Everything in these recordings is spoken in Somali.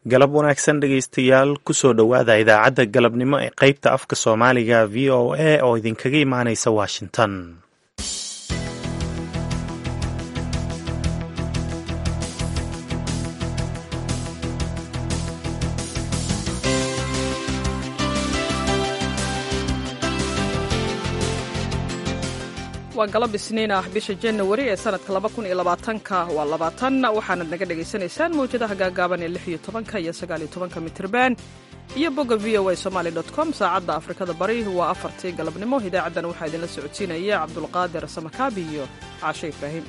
galab wanaagsan dhegaystayaal kusoo dhowaada idaacadda galabnimo ee qaybta afka soomaaliga v o a oo idinkaga imaanaysa washington waa galab isniin ah bisha janawari ee sanadka labakuniyoabaatanka waa labaatan waxaanad naga dhagaysanaysaan mawjadaha gaagaaban ee lix iyo tobanka iyo sagaaliyo tobanka mitirban iyo bogga v o a somaali dot com saacadda afrikada bari waa afartii galabnimo idaacaddan waxaa idinla socodsiinaya cabdulqaadir samakaabi iyo caashe ibraahim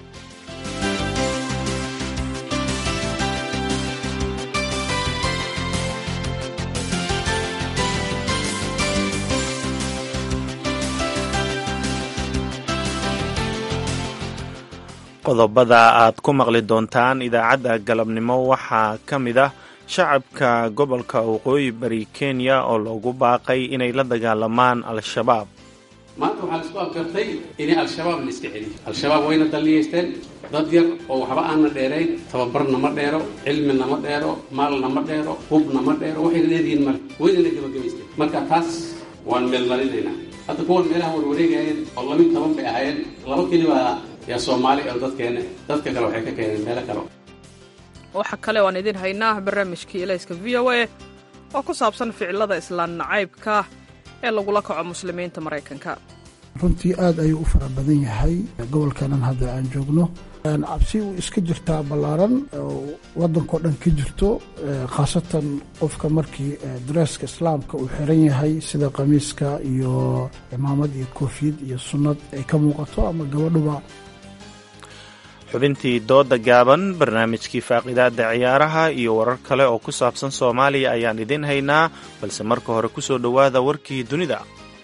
qodobada aad ku maqli doontaan idaacadda galabnimo waxaa ka mid ah shacabka gobolka waqooyi bari kenya oo loogu baaqay inay la dagaalamaan al-shabaab maanta waxaa laisku afgartay inay al-shabaab la iska celiyo al-shabaab wayna dalliyaysteen dad yar oo waxba aanna dheerayn tababarna ma dheero cilmina ma dheero maalna ma dheero hubna ma dheero waxayna leedihiin male waynana gebagabaysteen marka taas waan meelmarinaynaa hadda kuwan meelaha warwareegayeen oo labiiyo toban bay ahaayeen laba kelibaa yaa soomaali oo dadkeena dadka kale waxay ka keeneen meelo kale waxaa kale waan idin haynaa barnaamijkii elayska v o a oo ku saabsan ficilada islaan nacaybka ee lagula kaco muslimiinta maraykanka runtii aad ayuu u fara badan yahay gobolkanan hadda aan joogno cabsi u iska jirtaa ballaaran waddankao dhan ka jirto khaasatan qofka markii dareeska islaamka uu xiran yahay sida qamiiska iyo cimaamad iyo koofiyad iyo sunnad ay ka muuqato ama gabadhuba xubintii dooda gaaban barnaamijkii faaqidaada ciyaaraha iyo warar kale oo ku saabsan soomaaliya ayaan idiin haynaa balse marka hore ku soo dhowaada warkii dunida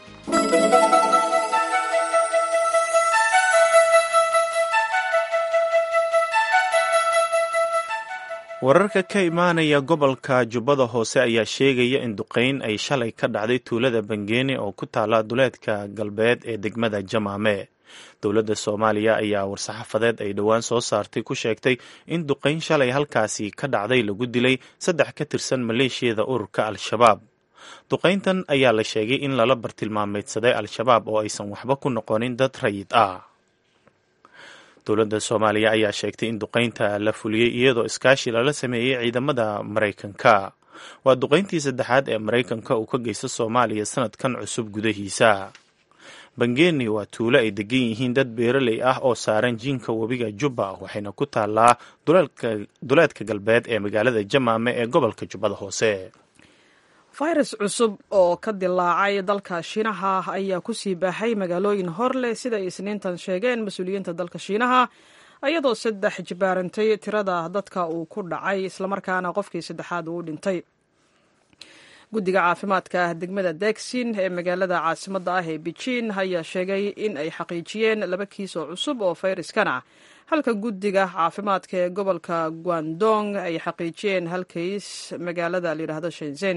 wararka ka imaanaya gobolka jubbada hoose ayaa sheegaya in duqayn ay shalay ka dhacday tuulada bangeeni oo ku taala duleedka galbeed ee degmada jamaame dowladda soomaaliya ayaa war-saxaafadeed ay dhowaan soo saartay ku sheegtay in duqayn shalay halkaasi ka dhacday lagu dilay saddex ka tirsan maleeshiyada ururka al-shabaab duqayntan ayaa la sheegay in lala bartilmaameydsaday al-shabaab oo aysan waxba ku noqonin dad rayid ah dowladda soomaaliya ayaa sheegtay in duqaynta la fuliyey iyadoo iskaashi lala sameeyey ciidamada maraykanka waa duqayntii saddexaad ee maraykanka uu ka geysta soomaaliya sanadkan cusub gudahiisa bangeeni waa tuulo ay degan yihiin dad beeraley ah oo saaran jiinka webiga jubba waxayna ku taallaa duleedka galbeed ee magaalada jamaame ee gobolka jubbada hoose fayrus cusub oo ka dilaacay dalka shiinaha ayaa ku sii baaxay magaalooyin hor leh sida ay isniintan sheegeen mas-uuliyiinta dalka shiinaha iyadoo saddex jibaarantay tirada dadka uu ku dhacay islamarkaana qofkii saddexaad uu dhintay guddiga caafimaadka degmada degsin ee magaalada caasimadda ah ee beijin ayaa sheegay in ay xaqiijiyeen laba kiis oo cusub oo fayraskana halka guddiga caafimaadka ee gobolka guandong ay xaqiijiyeen hal kays magaalada layidhaahdo shenzen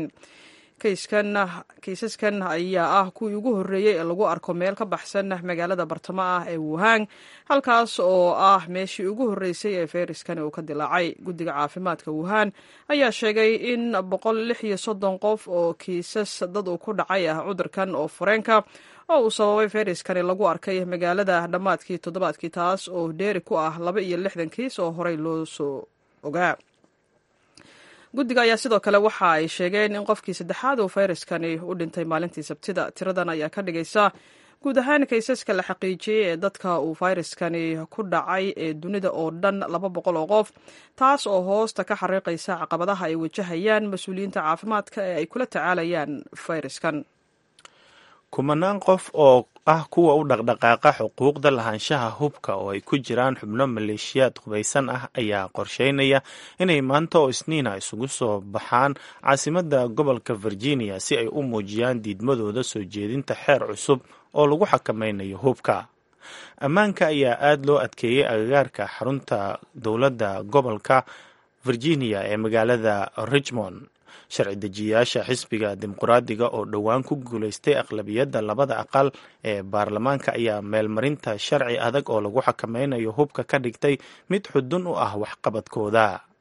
kiisaskan ayaa ah kuwii ugu horreeyey ee lagu arko meel ka baxsan magaalada bartamo ah ee wuhang halkaas oo ah meeshii ugu horreysay ee fayraskani uu ka dilaacay guddiga caafimaadka wuhan ayaa sheegay in boqol lix iyo soddon qof oo kiisas dad uu ku dhacay ah cudurkan oo fureenka oo uu sababay fayraskani lagu arkay magaalada dhammaadkii toddobaadkii taas oo dheeri ku ah laba iyo lixdan kiis oo horey loo soo ogaa guddiga ayaa sidoo kale waxa ay sheegeen in qofkii saddexaad uu fayraskani u dhintay maalintii sabtida tiradan ayaa ka dhigaysa guud ahaan kaysaska la xaqiijiyey ee dadka uu fayraskani ku dhacay ee dunida oo dhan laba boqol oo qof taas oo hoosta ka xariiqaysa caqabadaha ay wajahayaan mas-uuliyiinta caafimaadka ee ay kula tacaalayaan fayraskan kumanaan qof oo ah kuwa u dhaqdhaqaaqa xuquuqda lahaanshaha hubka oo ay ku jiraan xubno maleeshiyaad hubaysan ah ayaa qorsheynaya inay maanta oo isniina isugu soo baxaan caasimadda gobolka virginia si ay u muujiyaan diidmadooda soo jeedinta xeer cusub oo lagu xakamaynayo hubka ammaanka ayaa aada loo adkeeyey agagaarka xarunta dowladda gobolka virginia ee magaalada richmond sharci dejiyayaasha xisbiga dimuqraadiga oo dhowaan ku guulaystay aqlabiyadda labada aqal ee baarlamaanka ayaa meelmarinta sharci adag oo lagu xakameynayo hubka ka dhigtay mid xudun u ah waxqabadkooda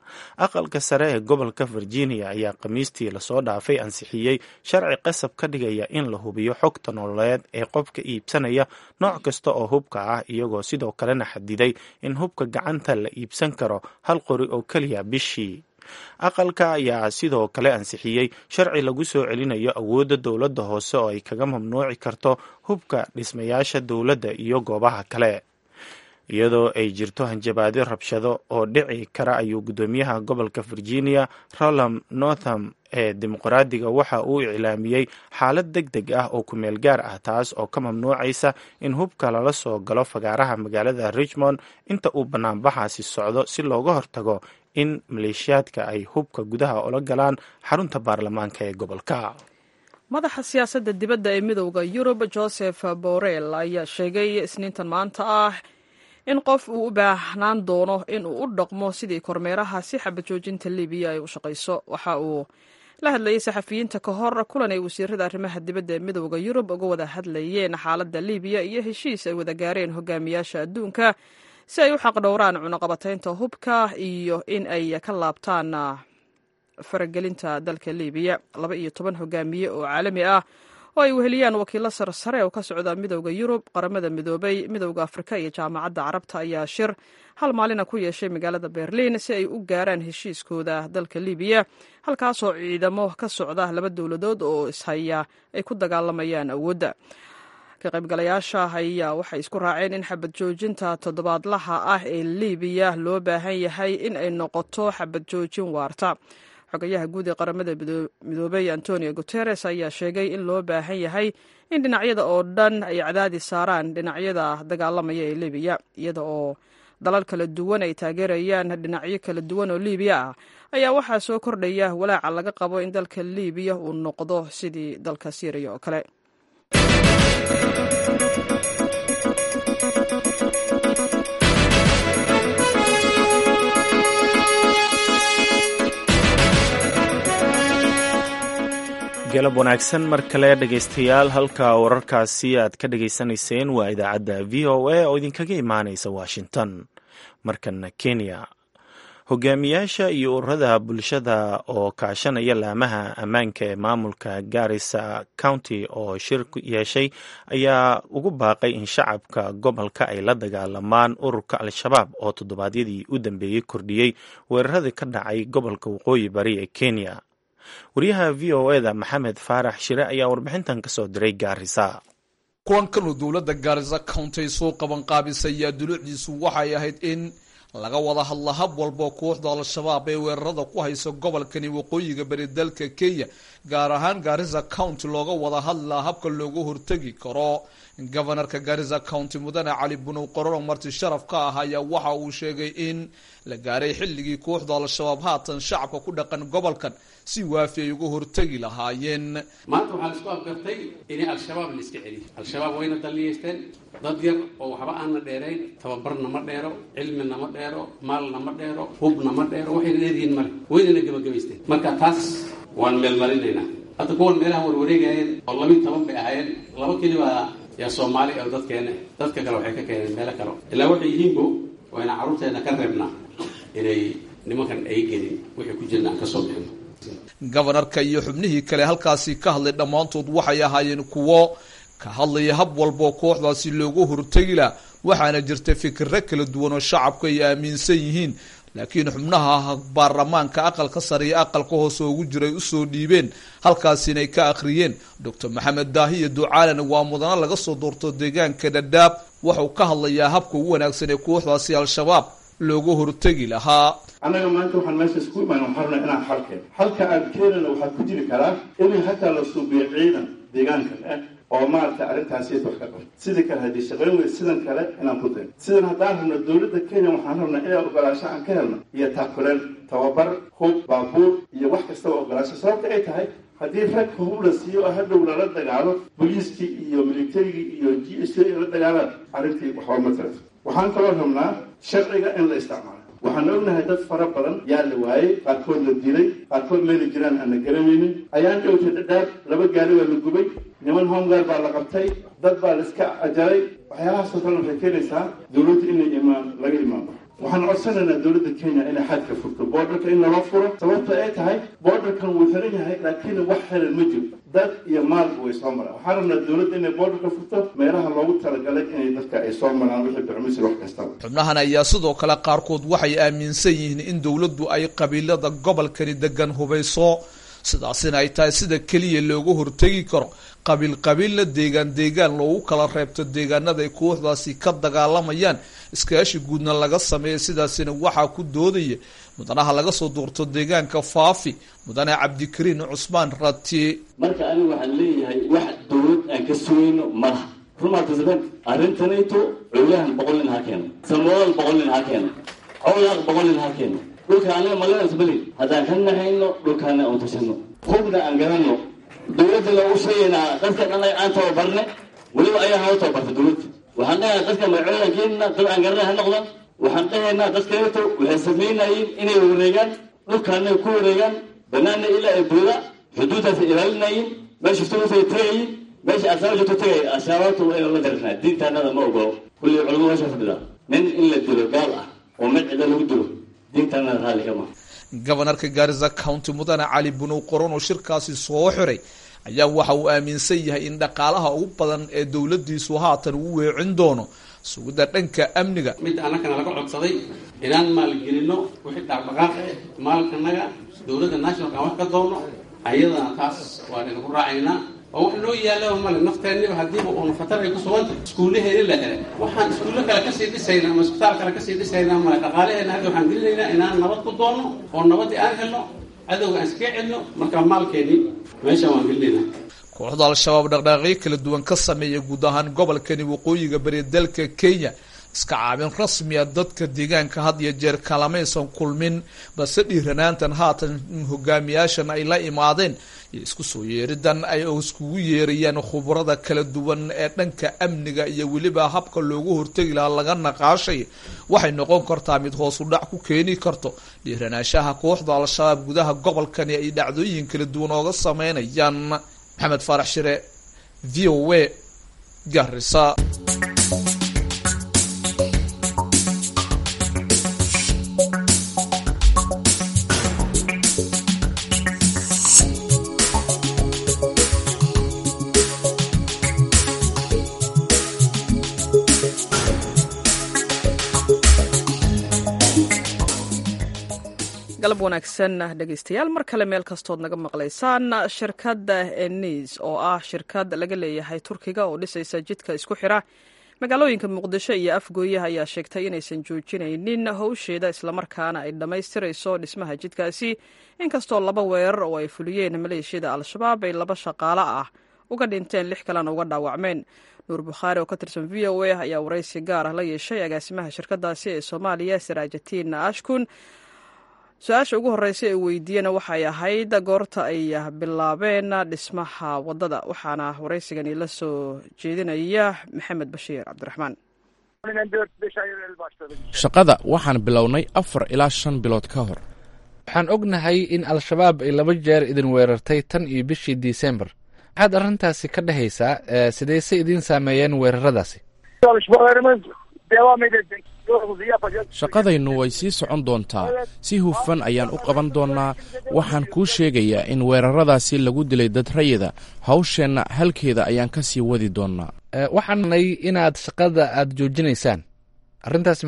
aqalka sare ee gobolka virginia ayaa khamiistii lasoo dhaafay ansixiyey sharci qasab ka dhigaya in la hubiyo xogta nololeed ee qofka iibsanaya nooc kasta oo hubka ah iyagoo sidoo kalena xadiday in hubka gacanta la iibsan karo hal qori oo keliya bishii aqalka ayaa sidoo kale ansixiyey sharci lagu soo celinayo awoodda dowladda hoose oo ay kaga mamnuuci karto hubka dhismayaasha dowladda iyo goobaha kale iyadoo ay jirto hanjabaadyo rabshado oo dhici kara ayuu guddoomiyaha gobolka virginia roland northam ee dimuqraadiga waxa uu iclaamiyey xaalad deg deg ah oo kumeel gaar ah taas oo ka mamnuucaysa in hubka lala soo galo fagaaraha magaalada richmond inta uu banaanbaxaasi socdo si looga hortago in maleeshiyaadka ay hubka gudaha ula galaan xarunta baarlamaanka ee gobolka madaxa siyaasadda dibadda ee midowda yurub joseph borrell ayaa sheegay isniintan maanta ah in qof uu u baahnaan doono in uu u dhaqmo sidii kormeeraha si xabajoojinta libiya ay u shaqayso waxa uu la hadlayay saxafiyiinta ka hor kulan ay wasiirada arrimaha dibadda ee midowda yurub uga wada hadlayeen xaaladda libiya iyo heshiis ay wada gaareen hogaamiyaasha adduunka si ay u xaqdhowraan cunaqabataynta hubka iyo in ay ka laabtaan faragelinta dalka libiya laba iyo toban hogaamiye oo caalami ah oo ay weheliyaan wakiilo sarsare oo ka socda midowda yurub qaramada midoobay midowda afrika iyo jaamacadda carabta ayaa shir hal maalina ku yeeshay magaalada berliin si ay u gaaraan heshiiskooda dalka libiya halkaasoo ciidamo ka socda laba dowladood oo ishaya ay ku dagaalamayaan awoodda ka qaybgalayaasha ayaa waxay isku raaceen in xabad joojinta toddobaadlaha ah ee libiya loo baahan yahay in ay noqoto xabad joojin waarta xogayaha guud ee qaramada midoobey antonio guteres ayaa sheegay in loo baahan yahay in dhinacyada oo dhan ay cadaadi saaraan dhinacyada dagaalamaya ee libiya iyada oo dalal kala duwan ay taageerayaan dhinacyo kala duwan oo libiya ah ayaa waxaa soo kordhaya walaaca laga qabo in dalka libiya uu noqdo sidii dalka syriya oo kale galab wanaagsan mar kale dhegaystayaal halka wararkaasi aad ka dhegaysanayseen waa idaacadda v o a oo idinkaga imaanaysa washington markana kenya hogaamiyaasha iyo ururada bulshada oo kaashanaya laamaha ammaanka ee maamulka garissa county oo shir yeeshay ayaa ugu baaqay in shacabka gobolka ay la dagaalamaan ururka al-shabaab oo toddobaadyadii u dambeeyey kordhiyey weeraradii ka dhacay gobolka waqooyi bari ee kenya wariyaha v o eda maxamed faarax shire ayaa warbixintan ka soo diray gaarisa kulankanuu dowladda gaarisa county soo qabanqaabisay ayaa duluucdiisu waxay ahayd in laga wada hadla hab walbo kooxda al-shabaab ee weerarada ku haysa gobolkani waqooyiga bari dalka kenya gaar ahaan gaarisa county looga wada hadlaa habka looga hortegi karo gobanarka gaarisa county mudane cali bunow qororo marti sharaf ka ah ayaa waxa uu sheegay in la gaaray xilligii kooxda al-shabaab haatan shacabka ku dhaqan gobolkan si waafi ay uga hortegi lahaayeen maanta waxaa laisku afgartay inay al-shabaab la iska celiyo al-shabaab wayna dalliyeysteen dad yar oo waxba aanna dheerayn tababarna ma dheero cilmina ma dheero maalna ma dheero hubna ma dheero waxayna dheeryihiin male waynana gebagabaysteen marka taas waan meelmarinaynaa hadda kuwan meelaha warwareegayeen oo labiyi toban bay ahaayeen laba keliba yaa soomaali oo dadkeena dadka kale waxay ka keeneen meelo kale ilaa waxay yihiinbo wayna carruurteena ka reebnaa inay nimankan ay gelin wixii ku jirna aan ka soo bixino gobanarka iyo xubnihii kale halkaasi ka hadlay dhammaantood waxay ahaayeen kuwo ka hadlaya hab walboo kooxdaasi loogu hortegi lah waxaana jirta fikiro kala duwan oo shacabku ay aaminsan yihiin laakiin xubnaha baarlamaanka aqalka sare iyo aqalka hoose ugu jiray usoo dhiibeen halkaasina ay ka akhriyeen docor maxamed daahiyo ducaalana waa mudano laga soo doorto deegaanka dhadhaab waxau ka hadlayaa habka ugu wanaagsan ee kooxdaasi al-shabaab looga hortegi lahaa annaga maanta waxaan meesha isku imaan waxaan rabnaa inaan xal keeno halka aan keenana waxaa ku jiri karaa in hataa la suubiyo ciidan deegaankan ah oo maaragtay arrintaasi wax ka qabo sidii kale haddii shaqayn wey sidan kale inaan ku dayno sidan haddaan rabno dowladda kenya waxaan rabnaa inay ogolaasho aan ka helno iyo taakuleen tababar hub baabuur iyo wax kastaba ogolaasho sababta ay tahay haddii rag hub la siiyo oo hadhow lala dagaalo boliiskii iyo militarigii iyo g s ay la dagaalaan arrintii waxba ma tirato waxaan kaloo rabnaa sharciga in la isticmaalo waxaan ognahay dad fara badan yaa la waayey qaarkood la dilay qaarkood meeli jiraan aan la garanaynin ayaan dhowtay dhadhaab laba gaari baa la gubay niman homegaar baa la qabtay dad baa la iska ajaray waxyaalahaasoo kale waxay keenaysaa dowladda inay imaan laga imaanba waxaan codsanaynaa dowladda kenya inay xadka furto boordarka in naloo furo sababta ay tahay boordarkan wuu xiran yahay laakiin wax xiran ma jiro dad iyo maalba way soo maraan waxaan rabnaa dowladda inay boordarka furto meelaha loogu talagalay inay dadka ay soo maraan wixii bicmisir wax kastaba xubnahan ayaa sidoo kale qaarkood waxay aaminsan yihiin in dowladdu ay qabiilada gobolkani degan hubayso sidaasina ay tahay sida keliya looga hortegi karo qabiil qabiilla deegaan deegaan loogu kala reebto deegaanada ay kooxdaasi ka dagaalamayaan iskaashi guudna laga sameeya sidaasina waxaa ku doodaya mudanaha laga soo duurto deegaanka faafi mudane cabdikariin cusmaan rati marka anigu waxaan leeyahay wax dowlad aan ka sugayno malaha rumaatasaben arrintanayto cowlahan boqol nin ha keeno samoodan boqol nin ha keeno cowlaaq boqol nin ha keeno dhulka anaga maleenasmali haddaan ka naxayno dhulkaana aan tashano hubna aan garanno dowladda loogu sheegaynaa dadka dhan aan tababarne weliba ayaa noo tababarta dowladda waxaan dhahaynaa dadka magacoodan keenina dad aan garanay ha noqdan waxaan dhahaynaa dadkaeto waxay samaynayeen inay wareegaan dhulkaana ku wareegaan banaana ilaa ay booda xuduuddaas ilaalinayeen meesha sugusay tagayin meesha asaaba joogto tagay ashaababta waa inuu la darisnaa diintaanada ma ogolo kulli culamo meesha fadhida nin in la dilo gaal ah oo mid cida lagu dilo diintaanada raalli kama gobanarka gaarisa county mudane cali bunow qoron oo shirkaasi soo xiray ayaa waxa uu aaminsan yahay in dhaqaalaha ugu badan ee dowladiisu haatan uu weecin doono sugidda dhanka amniga mid annagana laga codsaday inaan maalgelino wixii dhaqdhaqaaqe maalkanaga dowladda nationalka aan wax ka doonno ayadana taas waan inagu raacaynaa oo wax noo yaallaba male nafteenniba haddiiba uuna fatar ay ku suganta iskuullaheeni la helay waxaan iskuullo kale kasii dhisaynaa ama isbitaal kale kasii dhisaynaa male dhaqaalaheena hadda waxaan gelinaynaa inaan nabad ku doonno oo nabaddii aan helno cadowga aan iskaga celno marka maalkeennii meeshaan waan gelinaynaa kooxda al-shabaab dhaqdhaaqyo kala duwan ka sameeya guud ahaan gobolkani waqooyiga bari dalka kenya iska caabin rasmiya dadka deegaanka had iyo jeer kalamaysan kulmin balse dhiiranaantan haatan hogaamiyaashan ay la imaadeen iyo isku soo yeeridan ay iskugu yeerayaan khubrada kala duwan ee dhanka amniga iyo weliba habka loogu hortegi lahaa laga naqaashay waxay noqon kartaa mid hoos u dhac ku keeni karto dhiiranaanshaha kooxda al-shabaab gudaha gobolkani ay dhacdooyin kala duwan ooga sameynayaan maxamed faarax shire v o a garisa galab wanaagsan dhegeystayaal mar kale meel kastood naga maqlaysaan shirkadda enis oo ah shirkad laga leeyahay turkiga oo dhisaysa jidka isku xira magaalooyinka muqdisho iyo afgooyaha ayaa sheegtay inaysan joojinaynin howsheeda islamarkaana ay dhammaystirayso dhismaha jidkaasi inkastoo laba weerar oo ay fuliyeen maleeshiyada al-shabaab ay laba shaqaalo ah uga dhinteen lix kalena uga dhaawacmeen nuur bukhaari oo ka tirsan v o a ayaa waraysi gaar ah la yeeshay agaasimaha shirkadaasi ee soomaaliya saraajatiin ashkun su-aasha ugu horeysa ee weydiiyena waxay ahayd goorta ay bilaabeen dhismaha wadada waxaana waraysigani la soo jeedinaya maxamed bashiir cabdiraxmaan shaqada waxaan bilownay afar ilaa shan bilood ka hor waxaan ognahay in al-shabaab ay laba jeer idin weerartay tan iyo bishii disembar maxaad arrintaasi ka dhehaysaa sidayse idiin saameeyeen weeraradaasi shaqadaynu way sii socon doontaa si hufan ayaan u qaban doonnaa waxaan kuu sheegayaa in weeraradaasi lagu dilay dad rayida hawsheenna halkeeda ayaan ka sii wadi doonnaa waxaanay inaad shaqada aad joojinaysaan arrintaas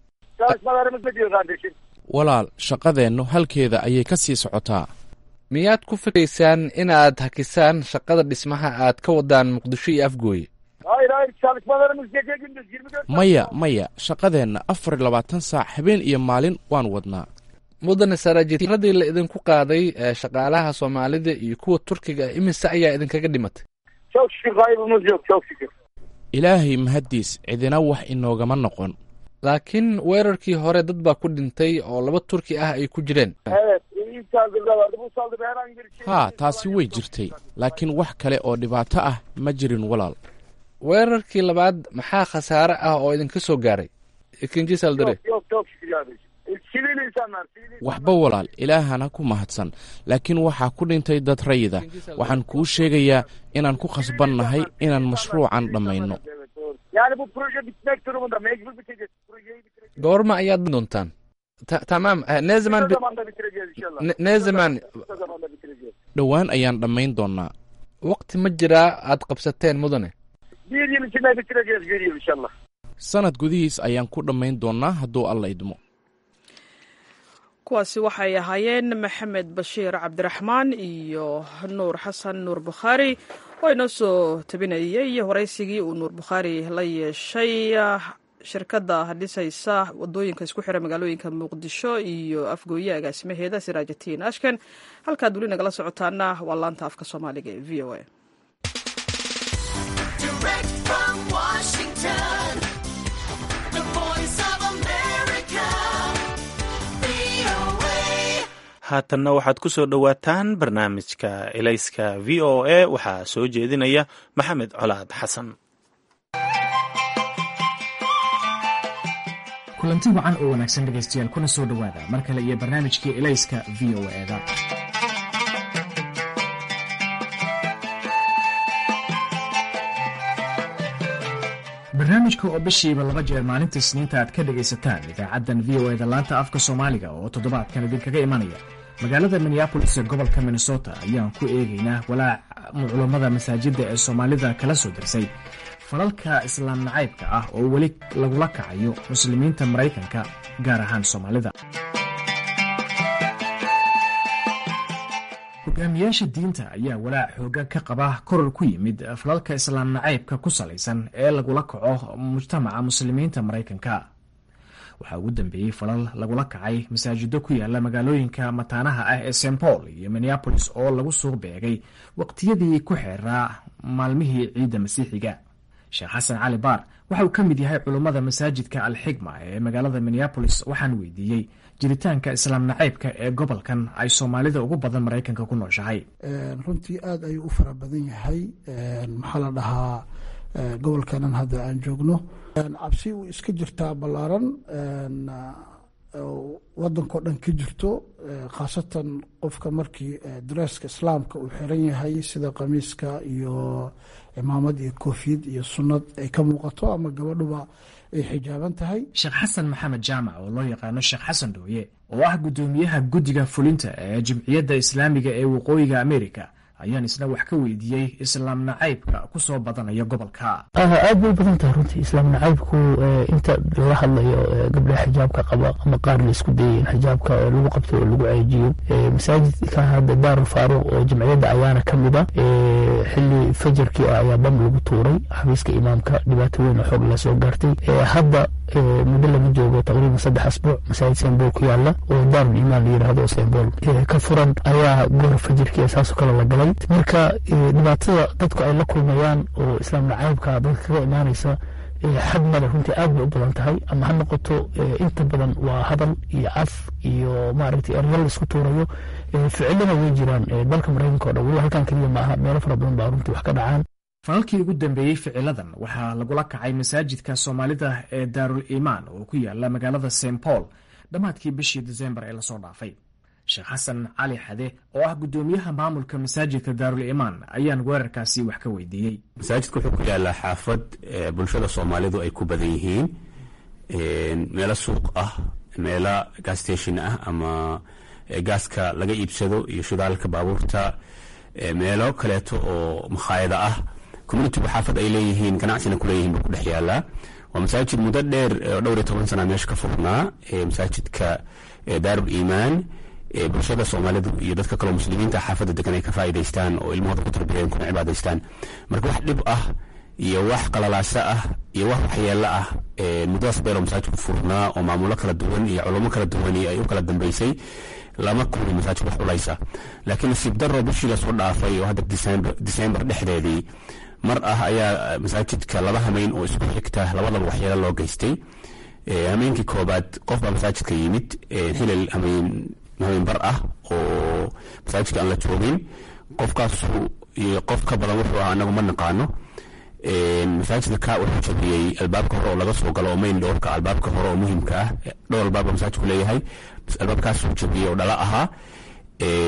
walaal shaqadeennu halkeeda ayay ka sii socotaa miyaad ku fikraysaan inaad hakisaan shaqada dhismaha aad ka wadaan muqdisho iyo afgooye maya maya shaqadeenna afar iyo labaatan saac habeen iyo maalin waan wadnaa mudane saraajiradii la idinku qaaday shaqaalaha soomaalida iyo kuwa turkiga imise ayaa idinkaga dhimatay ilaahay mahaddiis cidina wax inoogama noqon laakiin weerarkii hore dad baa ku dhintay oo laba turki ah ay ku jireen haa taasi way jirtay laakiin wax kale oo dhibaato ah ma jirin walaal weerarkii labaad maxaa khasaare ah oo idinka soo gaaray ikinjisaldare waxba walaal ilaahana ku mahadsan laakiin waxaa ku dhintay dad rayida waxaan kuu sheegayaa inaan ku khasbannahay inaan mashruucan dhammayno Yani bu proje bitmek durumunda. Mecbur bitecek. Projeyi bitireceğiz. goorma ayaad doontaan Ta- tamam eh, ne zaman Kısa bi- zamanda bitireceğiz inşallah. ne- ne zaman Kısa zamanda bitireceğiz. dhowaan ayaan dhammayn doonnaa waqti ma jiraa aad qabsateen mudane Bir yıl içinde bitireceğiz bir yıl inşallah. sanad gudihiis ayaan ku dhammayn doonnaa hadduu alla idmo kuwaasi waxay ahaayeen maxamed bashiir cabdiraxmaan iyo nuur xasan nuur bukhaari oo inoo soo tabinayay waraysigii uu nuur bukhaari la yeeshay shirkadda dhisaysa wadooyinka isku xira magaalooyinka muqdisho iyo afgooye agaasimaheeda siraajatiin ashken halkaad weli nagala socotaana waa laanta afka soomaaliga ee v o a Direct from Washington, the voice of America, VOA. haatanna waxaad ku soo dhowaataan barnaamijka elayska v o a waxaa soo jeedinaya maxamed colaad xasan kulanti wacan oo wanaagsan dhegaystayaal kuna soo dhowaada mar kale iyo barnaamijkii elayska v o eda barnaamijka oo bishiiba laba jeer maalinta isniinta aad ka dhegaysataan idaacaddan v o eda laanta afka soomaaliga oo toddobaadkan idinkaga imanaya magaalada minneabolis ee gobolka minnesota ayaan ku eegaynaa walaac culummada masaajidda ee soomaalida kala soo dirsay falalka islaam nacaybka ah oo weli lagula kacayo muslimiinta maraykanka gaar ahaan soomaalida hogaamiyaasha diinta ayaa walaac xoogan ka qaba koror ku yimid falalka islaam nacaybka ku salaysan ee lagula kaco mujtamaca muslimiinta maraykanka waxaa ugu dambeeyey falal lagula kacay masaajido ku yaala magaalooyinka mataanaha ah ee st paul iyo minneabolis oo lagu suuq beegay waqtiyadii ku xeeraa maalmihii ciidda masiixiga sheekh xasan cali baar waxa uu ka mid yahay culummada masaajidka alxigma ee magaalada minneabolis waxaan weydiiyey jiritaanka islaam nacaybka ee gobolkan ay soomaalida ugu badan maraykanka ku nooshahay runtii aada ayuu u fara badan yahay maxaa la dhahaa gobolkanan hadda aan joogno cabsi uu iska jirtaa ballaaran wadankao dhan ka jirto khaasatan qofka markii dareeska islaamka uu xiran yahay sida qamiiska iyo cimaamad iyo koofiyad iyo sunnad ay ka muuqato ama gabadhuba ay xijaaban tahay sheekh xasan maxamed jaamac oo loo yaqaano sheekh xasan dhooye oo ah guddoomiyaha guddiga fulinta ee jimciyadda islaamiga ee waqooyiga amerika ayaan isna wax ka weydiiyey islaam nacaybka ku soo badanaya gobolka aad bay u badan tahay runtii islaam nacaybku inta laga hadlayo gabdhaha xijaabka qaba ama qaar la isku dayay in xijaabka lagu qabto oo lagu ceejiyo masaajidka hadda daarul faaruq oo jamciyadda ayaana ka mid a xili fajarkii ah ayaa bam lagu tuuray xafiiska imaamka dhibaato weyn oo xoog la soo gaartay hadda muddo laga joogo taqriiban saddex asbuuc masaajid sembol ku yaala oo daarul imaan la yidhaahdo oo sembol ka furan ayaa goor fajirkii saasoo kale la galay marka dhibaatada dadku ay la kulmayaan oo islaam nacaybka dadka kaga imaanaysa xad male runtii aad bay u badan tahay ama ha noqoto inta badan waa hadal iyo caf iyo maaragtay eryal la isku tuurayo ficilana way jiraan dalka maraykanka o dhan weli halkan keliya maaha meelo fara badan baa runtii wax ka dhacaan falalkii ugu dambeeyey ficiladan waxaa lagula kacay masaajidka soomaalida ee daarul imaan oo ku yaala magaalada st paul dhammaadkii bishii desembar ee lasoo dhaafay sheekh xasan cali xade oo ah guddoomiyaha maamulka masaajidka daarul imaan ayaan weerarkaasi wax ka weydiiyey masaajidka wuxuu ku yaalaa xaafad bulshada soomaalidu ay ku badan yihiin meelo suuq ah meelo gas station ah ama gaaska laga iibsado iyo shidaalka baabuurta meelo kaleeto oo makhaayada ah communitigu xaafad ay leeyihiin ganacsina kuleeyihiin buu ku dhex yaalaa waa masaajid muddo dheer oo dhowr iyo toban sana meesha ka furnaa masaajidka daarul iimaan bulshada soomaalidu iyo dadka kaleo muslimiinta xaafadda degan ay ka faa'idaystaan oo ilmahooda ku tarbiyeen kuna cibaadaystaan marka wax dhib ah iyo wax qalalaaso ah iyo wax waxyeelo ah muddadaas beeloo masaajidku furnaa oo maamulo kala duwan iyo culamo kala duwani ay u kala dambeysay lama kulmi masaajid wax culaysa laakiin nasiib daro bishii lasoo dhaafay oo hadda disembar dhexdeedii mar ah ayaa masaajidka laba hameyn oo isku xigta labadaba waxyeelo loo geystay hameenkii koobaad qof baa masaajidka yimid xilal hameyn habeen bar ah oo masaajidka aan la joogin qofkaasu iyo qof ka badan wuxuu ahaa anagu ma naqaano masaajidka ka wuxuu jabiyey albaabka hore oo laga soo galo oo mayn dhowrka albaabka hore oo muhimka ah dhowr albaab masaajidku leeyahay albaabkaasuu jabiyey oo dhala ahaa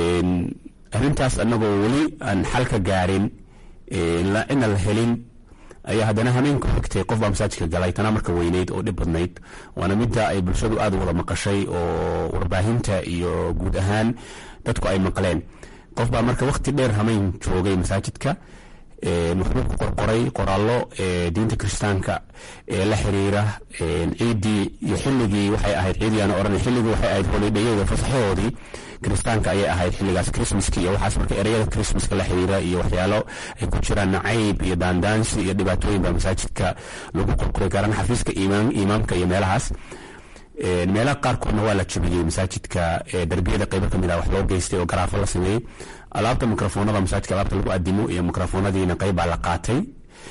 arrintaas anagoo weli aan xal ka gaarin cidna la helin ayaa haddana hameenka xigtay qof baa masaajidka galay tanaa marka weyneyd oo dhib badnayd waana midda ay bulshadu aada u wada maqashay oo warbaahinta iyo guud ahaan dadku ay maqleen qof baa marka waqti dheer hameyn joogay masaajidka wuxuu ku qorqoray qoraallo diinta kiristaanka ee la xiriira ciiddii iyo xilligii waxay ahayd ciidiyaana odhan xilligii waxay ahayd holidhayada fasaxahoodii kiristaanka ayay ahayd xilligaas christmaska iyo waxaas marka ereyada christmaska la xiriira iyo waxyaalo ay ku jiraan nacayb iyo daandaansi iyo dhibaatooyin baa masaajidka lagu qorqoray gaaraan xafiiska imaamka iyo meelahaas meelaha qaarkoodna waa la jabiyey masaajidka darbiyada qaybo kamid ah wax loo geystay oo garaafo la sameeyey alaabta mikrofoonada masaajidka alaabta lagu adimo iyo mikrofoonadiina qayb baa la qaatay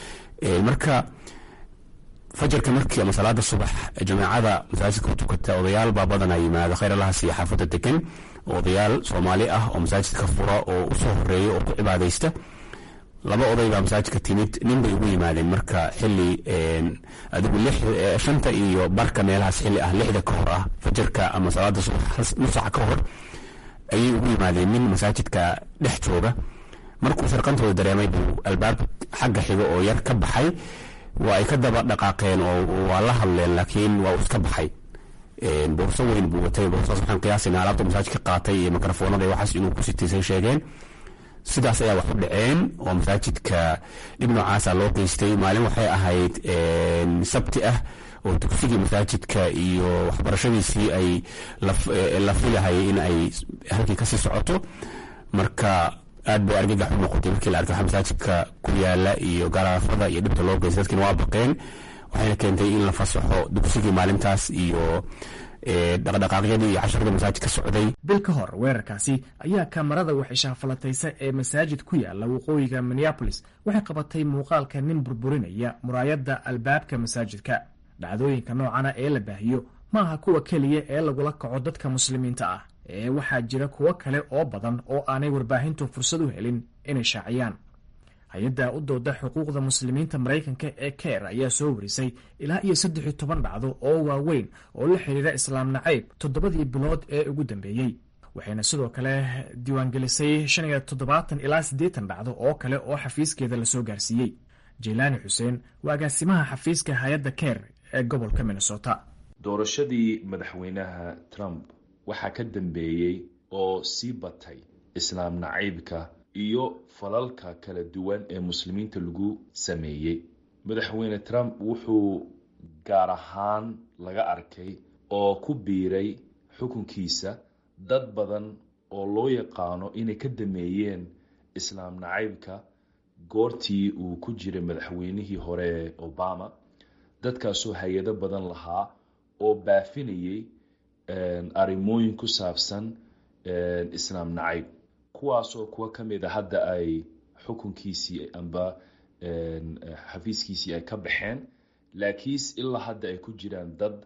marka fajarka markii ama salaada subax jamaacada masaajidka ku tukata odayaal baa badanaa yimaada khayr allahas iyo xaafadda degan odayaal soomaali ah oo masaajidka fura oo usoo horeeya oo ku cibaadaysta laba oday baa masaajidka timid nin bay ugu yimaadeen marka xili adigu shanta iyo barka meelahaas xili ah lixda ka hor ah fajarka ama salaada subax nusaca ka hor ayay ugu yimaadeen nin masaajidka dhex jooga markuu sarqantooda dareemay buu albaab xagga xiga oo yar ka baxay waa ay ka daba dhaqaaqeen oo waa la hadleen laakiin waa uu iska baxay boorso weyn buu watay boorsaas waxaan qiyaasayna alaabta masaajidka qaatay iyo mikrofoonada iyo waxaas inuu ku sitaysay sheegeen sidaas ayaa wax u dhaceen oo masaajidka dhib noocaasa loo geystay maalin waxay ahayd sabti ah oo dugsigii masaajidka iyo waxbarashadiisii ay la filahayay in ay halkii kasii socoto marka aad bay argagax u noqotay markii la arkay waxa masaajidka ku yaala iyo garaafada iyo dhibta loo geystay dadkiina waa baqeen waxayna keentay in la fasaxo dugsigii maalintaas iyo dhaqdhaqaaqyadii iyo casharadii masaajid ka socday bil ka hor weerarkaasi ayaa kamarada waxishaafalataysa ee masaajid ku yaala waqooyiga minneabolis waxay qabatay muuqaalka nin burburinaya muraayadda albaabka masaajidka dhacdooyinka noocana ee la baahiyo ma aha kuwa keliya ee lagula kaco dadka muslimiinta ah ee waxaa jira kuwo kale oo badan oo aanay warbaahintu fursad u helin inay shaaciyaan hay-adda u dooda xuquuqda muslimiinta maraykanka ee ker ayaa soo warisay ilaa iyo saddex iyo toban dhacdo oo waaweyn oo la xidhiira islaam nacayb toddobadii bilood ee ugu dambeeyey waxayna sidoo kale diiwaangelisay shan iyo toddobaatan ilaa siddeetan dhacdo oo kale oo xafiiskeeda lasoo gaarsiiyey jeylaani xuseen waa agaasimaha xafiiska hay-adda ker ee gobolka minnesota doorashadii madaxweynaha trump waxaa ka dambeeyey oo sii batay islaam nacaybka iyo falalka kala duwan ee muslimiinta lagu sameeyey madaxweyne trump wuxuu gaar ahaan laga arkay oo ku biiray xukunkiisa dad badan oo loo yaqaano inay ka dameeyeen islaam nacaybka goortii uu ku jiray madaxweynihii hore ee obama dadkaasoo hay-ado badan lahaa oo baafinayay arrimooyin ku saabsan islaam nacayb kuwaasoo kuwa ka mid a hadda ay xukunkiisii amba xafiiskiisii ay ka baxeen laakiinse ilaa hadda ay ku jiraan dad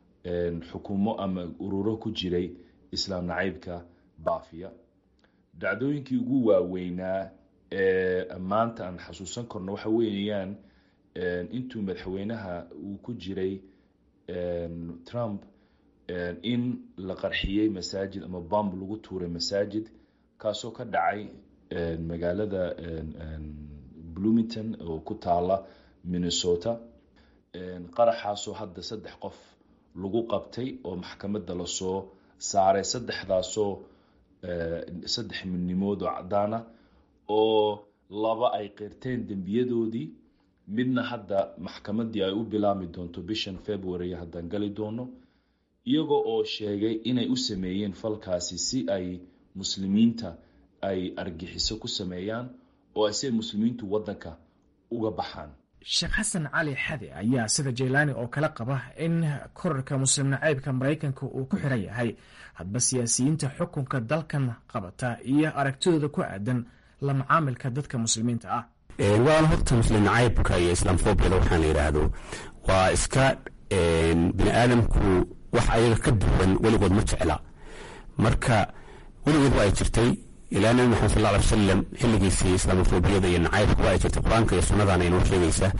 xukumo ama ururo ku jiray islaam nacaybka baafiya dhacdooyinkii ugu waaweynaa ee maanta aan xasuusan karno waxa weeyaan intuu madaxweynaha uu ku jiray trump in la qarxiyey masaajid ama bomb lagu tuuray masaajid kaasoo ka dhacay magaalada bloomington oo ku taala minnesota qaraxaasoo hadda saddex qof lagu qabtay oo maxkamadda lasoo saaray saddexdaasoo saddex midnimood oo caddaana oo laba ay qirteen dembiyadoodii midna hadda maxkamaddii ay u bilaami doonto bishan february haddaan gali doono iyaga oo sheegay inay u sameeyeen falkaasi si ay muslimiinta ay argixiso ku sameeyaan oo ay si ay muslimiintu waddanka uga baxaan sheekh xasan cali xade ayaa sida jeylaani oo kale qaba in korarka muslim nacaybka maraykanka uu ku xiran yahay hadba siyaasiyiinta xukunka dalkan qabata iyo aragtidooda ku aadan la macaamilka dadka muslimiinta ah waana horta muslim nacaybka iyo islaamfobiyada waxaan la yidhaahdo waa iska bini aadamku wax ayaga ka duwan weligood ma jecla marka weligood waa ay jirtay ilaa nabi maxamed sal ly wasalam xilligiisii islaamofobiyada iyo nacaybka waa ay jirtay qur-aanka iyo sunnadana inoo sheegaysa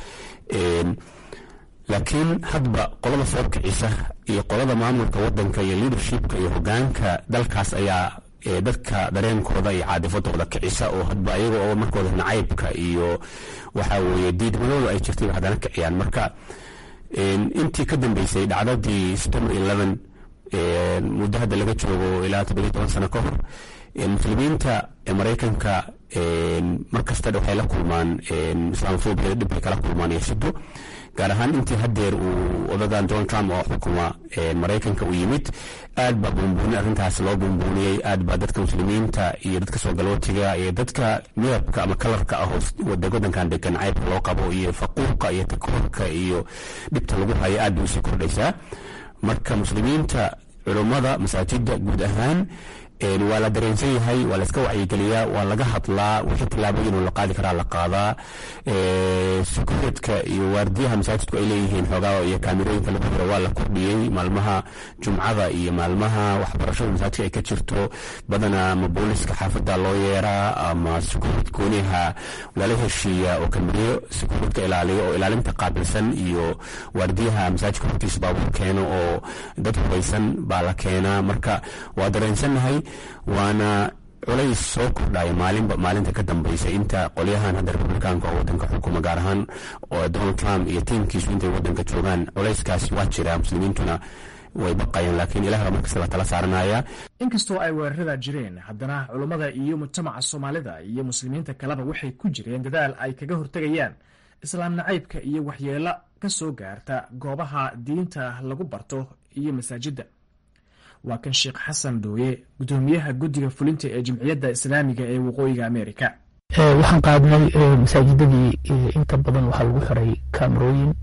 laakiin hadba qolada soo kicisa iyo qolada maamulka wadanka iyo leadershipka iyo hogaanka dalkaas ayaa dadka dareenkooda iyo caadifadooda kicisa oo hadba ayaga oo markooda nacaybka iyo waxa weeye diidmadooda ay jirtay haddana kiciyaan marka intii ka dambeysay dhacdadii september eleven muddo hadda laga joogo ilaa toddobiyo toban sano ka hor muslimiinta maraykanka mar kasta waxay la kulmaan islaamofobia dhib bay kala kulmaan iyo shido gaar ahaan intii hadeer uu odagan donald trump oo xukuma maraykanka u yimid aad baa buunbuuni arrintaas loo buunbuuniyey aad baa dadka muslimiinta iyo dadka soo galootiga iyo dadka midabka ama kalarka ah wadankan degan caybka loo qabo iyo faquuqa iyo takoorka iyo dhibta lagu hayo aad bay usii kordhaysaa marka muslimiinta culummada masaajida guud ahaan waa la dareensan yahay waa la iska wacyigeliyaa waa laga hadlaa wixii tillaabooyin oo la qaadi karaa la qaadaa sekureedka iyo waardiyaha masaajidku ay leeyihiin xoogaa iyo kaamirooyinka lagu hiro waa la kordhiyey maalmaha jumcada iyo maalmaha waxbarashada masaajidka ay ka jirto badanaa ama booliska xaafada loo yeeraa ama sekureed gooniha lala heshiiya oo kamiriyo sekureedka ilaaliyo oo ilaalinta qaabilsan iyo waardiyaha masaajidka hortiisa baabuur keeno oo dad hubaysan baa la keenaa marka waa dareensannahay waana culays soo kordhaya maalinba maalinta ka dambaysa inta qolyahan hadda republikaanka oo wadanka xukuma gaar ahaan donald trump iyo tiimkiisu intay wadanka joogaan culayskaasi waa jira muslimiintuna way baqayaan laakiin ilaah baa markasta la tala saaranaya inkastoo ay weerarada jireen haddana culummada iyo mujtamaca soomaalida iyo muslimiinta kaleba waxay ku jireen dadaal ay kaga hortegayaan islaam nacaybka iyo waxyeelo ka soo gaarta goobaha diinta lagu barto iyo masaajidda waa kan sheekh xasan dooye gudoomiyaha guddiga fulinta ee jimciyadda islaamiga ee waqooyiga amerika waxaan qaadnay masaajidadii inta badan waxaa lagu xiray kamerooyin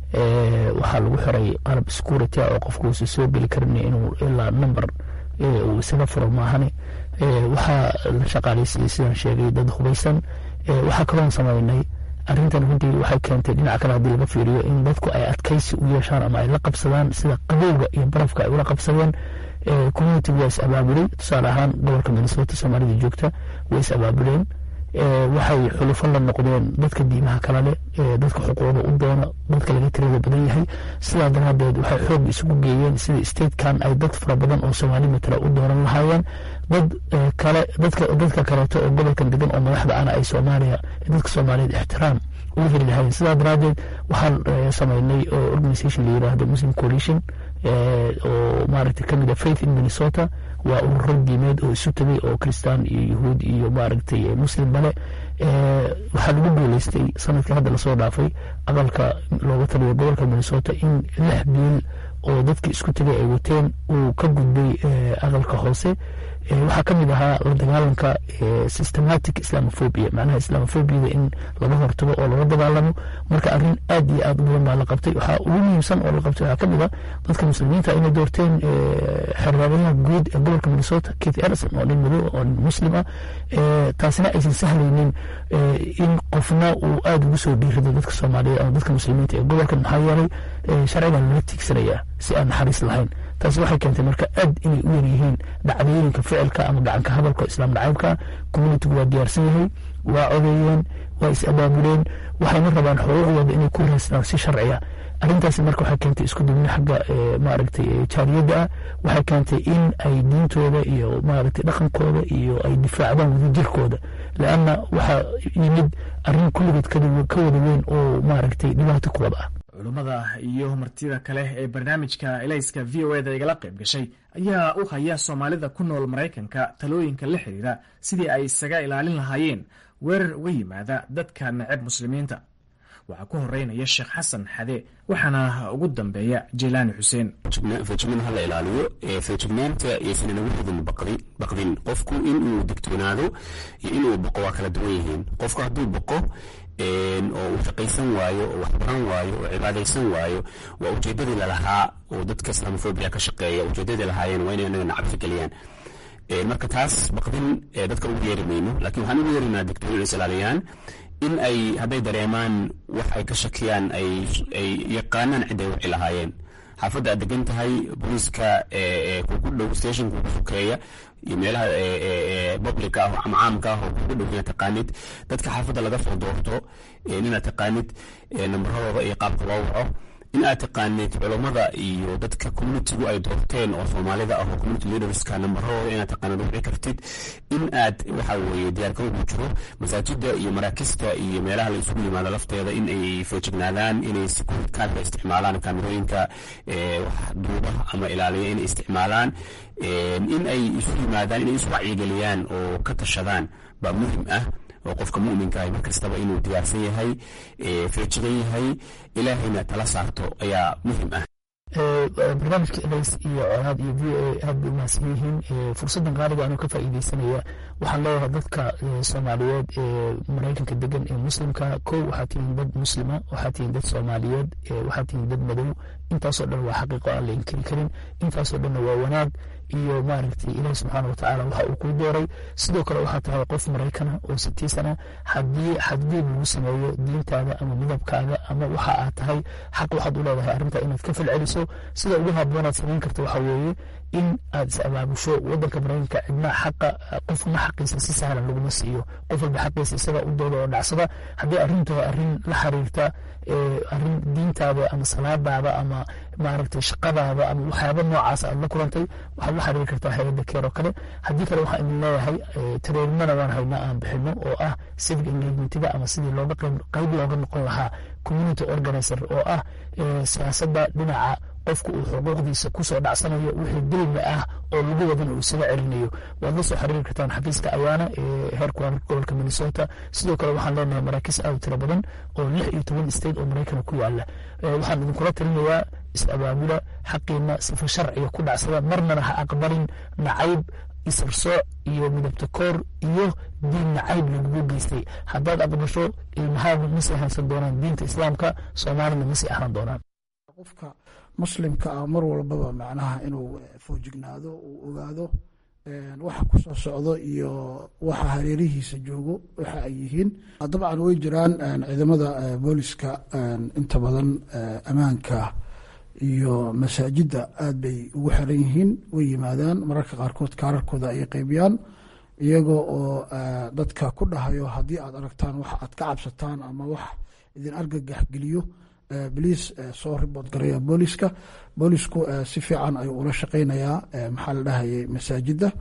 waxaa lagu xiray qalab security oo qofku uusa soo geli karin inuu ilaa number uu isaga furo maahane waxaa la shaqaaleysiiyey sidaan sheegay dad hubaysan waxaa kaloon samaynay arrintan runtii waxay keentay dhinaca kale haddii laga fiiriyo in dadku ay adkaysi u yeeshaan ama ay la qabsadaan sida qabowga iyo barafka ay ula qabsadeen community waa is abaabulay tusaale ahaan gobolka minnesota soomaalida joogta way is abaabuleen waxay xulufo la noqdeen dadka diimaha kala leh dadka xuquuqda u doona dadka laga tirada badan yahay sidaa daraadeed waxay xoog isugu geeyeen sida statekan ay dad fara badan oo soomaali matala u dooran lahaayeen dad kale dadka dadka kaleeto oo gobolkan degan oo madaxda ana ay soomaaliya dadka soomaaliyeed ixtiraam uga heli lahaayeen sidaa daraadeed waxaan sameynay organisation la yiraahdo muslim coalition oo maaragtay kamid a faith in minnesota waa ururo diimeed oo isu tegay oo kristaan iyo yahuud iyo maaragtay muslim bale waxaa lagu guuleystay sanadkii hadda lasoo dhaafay aqalka looga taliyo gobolka minnesota in lix biil oo dadkii isku tegay ay wateen uu ka gudbay aqalka hoose waxaa ka mid ahaa la dagaalanka systematic islamophobia macnaha islamophobiyada in laga hortago oo laga dagaalamo marka arrin aad iyo aad u badan baa la qabtay waxaa ugu muhiimsan oo la qabtay waxaa ka mid ah dadka muslimiinta inay doorteen xerraadayaha guud ee gobolka minnesota keith erison oo nin madow oo nin muslim ah taasina aysan sahlaynin in qofna uu aada ugu soo dhiirido dadka soomaaliyeed ama dadka muslimiinta ee gobolkan maxaa yeelay sharcigan lala tiigsanayaa si aan naxariis lahayn taasi waxay keentay marka aad inay u yaryihiin dhacdooyinka ficilka ama gacanka hadalka islaam nacaybka communitigu waa diyaarsan yahay waa codeeyeen waa is abaabuleen waxayna rabaan xuquuqdooda inay ku raasnaan si sharciya arrintaasi marka waxay keentay isku dubni xagga maaragtay jaariyadda ah waxay keentay in ay diintooda iyo maaragtay dhaqankooda iyo ay difaacdaan wadajirkooda leanna waxaa yimid arrin kulligeed ka wada weyn oo maaragtay dhibaato ku wada ah culummada iyo martida kale ee barnaamijka elayska v o eda igala qayb gashay ayaa u haya soomaalida ku nool maraykanka talooyinka la xiriira sidii ay isaga ilaalin lahaayeen weerar uga yimaada dadka neceb muslimiinta waxaa ku horeynaya sheekh xasan xade waxaana ugu dambeeya jeylaani xuseen feejignaan ha la ilaaliyo feejignaanta iyaysan inagu ridin baqdin qofku inuu digtoonaado iyo inuu boqo waa kala duwan yihiin qofku hadduu boqo oo uu shaqaysan waayo oo waxbaran waayo oo cibaadaysan waayo waa ujeedadii lalahaa oo dadka islaamofobia ka shaqeeya ujeedadii lahaayeen waa inay anaga nacabsi geliyaan marka taas baqdin dadka ugu yeeri mayno laakiin waxaan ugu yeerinaa digtoon inay is ilaaliyaan in ay hadday dareemaan wax ay ka shakiyaan ay yaqaanaan cid ay wici lahaayeen xaafadda aad degan tahay booliiska kugu dhow stationka kugu sokeeya iyo meelaha publica ah ama caamka ah oo kugu dhow inaad taqaanid dadka xaafadda laga soo doorto inaad taqaanid nambaradooda iyo qaabka loo waco in aad taqaanid culammada iyo dadka communitigu ay doorteen oo soomaalida ah oo community leaderska nambarahooda inaad taqaanid wici kartid in aad waxa weeye diyaargarowgu jiro masaajida iyo maraakista iyo meelaha la isugu yimaado lafteeda in ay foojignaadaan inay security cardka isticmaalaan kaamirooyinka wax duuba ama ilaaliya inay isticmaalaan in ay isu yimaadaan inay isu wacyigeliyaan oo ka tashadaan baa muhim ah oo qofka muminka ah markastaba inuu diyaarsan yahay feejigan yahay ilaahayna tala saarto ayaa muhim ah barnaamijka ls iyo colaad iyo v o a aad bay umahadsan yihiin fursaddan qaaliga anuu ka faa'iideysanaya waxaan leeyahay dadka soomaaliyeed ee maraykanka degan ee muslimka kow waxaa tihiin dad muslima waxaa tihiin dad soomaaliyeed waxaa tihiin dad madow intaasoo dhan waa xaqiiqo aan la inkiri karin intaasoo dhanna waa wanaag iyo maaragtay ilahi subxaana watacaala waxa uu kuu dooray sidoo kale waxaa tahay qof maraykana oo sitiisana haddii xadgudub lagu sameeyo diintaada ama midabkaaga ama waxa aad tahay xaq waxaad u leedahay arrinta inaad ka falceliso sida ugu habboonaad samayn karta waxaa weeye in aad is abaabusho wadanka maraykanka cidna xaqa qofna xaqiisa si sahlan laguma siiyo qof walba xaqiisa isaga u dooda oo dhacsada haddii arrintu arrin la xiriirta arrin diintaada ama salaadaada ama maaragtay shaqadaada ama waxyaaba noocaas aad la kulantay waxaad la xiriiri kartaa hay-adda keer oo kale haddii kale waxaan idin leeyahay tareerimana waan haynaa aan bixino oo ah civic engagementiga ama sidii looga qayb looga noqon lahaa community organizer oo ah siyaasadda dhinaca qofku uu xuquuqdiisa kusoo dhacsanayo wixii dulmi ah oo lagu wadana uu isaga celinayo waad la soo xiriiri kartaan xafiiska ayaana ee heerka gobolka minnesota sidoo kale waxaan leenahay maraakiis aad u tiro badan oo lix iyo toban state oo maraykana ku yaala waxaan idinkula talinayaa is-abaabula xaqiina sifa sharciga ku dhacsada marnana ha aqbalin nacayb isarsooc iyo midabta koor iyo diin nacayb lagugu geystay haddaad aqbasho ilmahaagu masii haysan doonaan diinta islaamka soomaalina masii ahaan doonaan qofka muslimka ah mar walbaba macnaha inuu foojignaado uu ogaado waxa ku soo socdo iyo waxa hareerihiisa joogo waxa ay yihiin dabcan way jiraan ciidamada booliska inta badan ammaanka iyo masaajidda aad bay ugu xiran yihiin way yimaadaan mararka qaarkood kaararkooda ayay qaybiyaan iyagoo oo dadka ku dhahayo haddii aad aragtaan wax aad ka cabsataan ama wax idin argagax geliyo boliis soo ribood garaya booliska boolisku si fiican ayuu ula shaqeynayaa maxaa la dhahayay masaajidda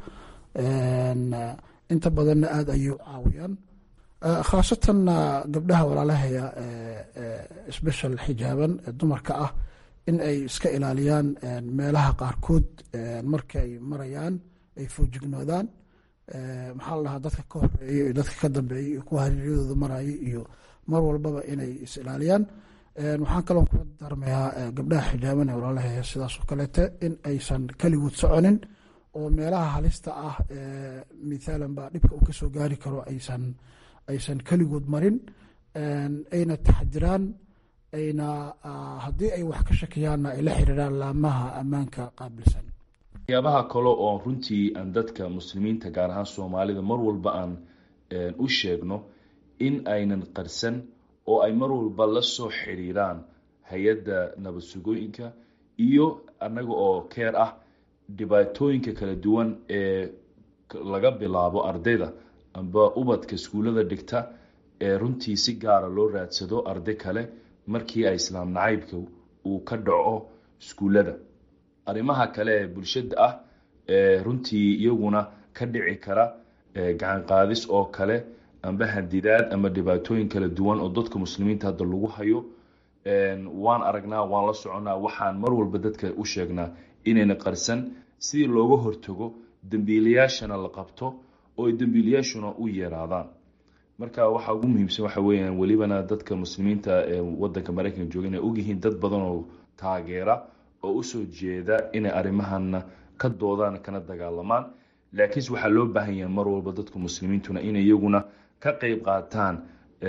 inta badanna aad ayay u caawiyaan khaasatan gabdhaha walaalahaya special xijaaban dumarka ah in ay iska ilaaliyaan meelaha qaarkood markay marayaan ay foojignoodaan maxaa la dhahaa dadka ka horeeya iyo dadka ka dambeeya iyo kuwa hareeryadooda maraya iyo mar walbaba inay is ilaaliyaan waxaan kaloo kula darmayaa gabdhaha xijaaban ee walaalahaya sidaas oo kaleete in aysan keligood soconin oo meelaha halista ah mithaalan baa dhibka uu kasoo gaari karo aysan aysan keligood marin ayna taxdiraan ayna haddii ay wax ka shakiyaanna ay la xiriiraan laamaha ammaanka qaabilsan waxyaabaha kale oo runtii aan dadka muslimiinta gaar ahaan soomaalida mar walba aan u sheegno in aynan qarsan oo ay mar walba la soo xiriiraan hay-adda nabad sugooyinka iyo annaga oo keer ah dhibaatooyinka kala duwan ee laga bilaabo ardayda amba ubadka iskuullada dhigta ee runtii si gaara loo raadsado arday kale markii ay islaam nacaybka uu ka dhaco iskuullada arrimaha kale ee bulshada ah ee runtii iyaguna ka dhici kara gacan qaadis oo kale amba hadidaad ama dhibaatooyin kala duwan oo dadka muslimiinta hadda lagu hayo waan aragnaa waan la soconaa waxaan mar walba dadka u sheegnaa inayna qarsan sidii looga hortago dembiilayaashana la qabto oo ay dembiilayaashuna u yeeraadaan marka waxa ugu muhiimsan waxa weeyaan welibana dadka muslimiinta ee wadanka maraykanka jooga inay ogyihiin dad badan oo taageera oo usoo jeeda inay arrimahana ka doodaan kana dagaalamaan laakiinse waxaa loo baahan yahay mar walba dadka muslimiintuna inay iyaguna ka qeyb qaataan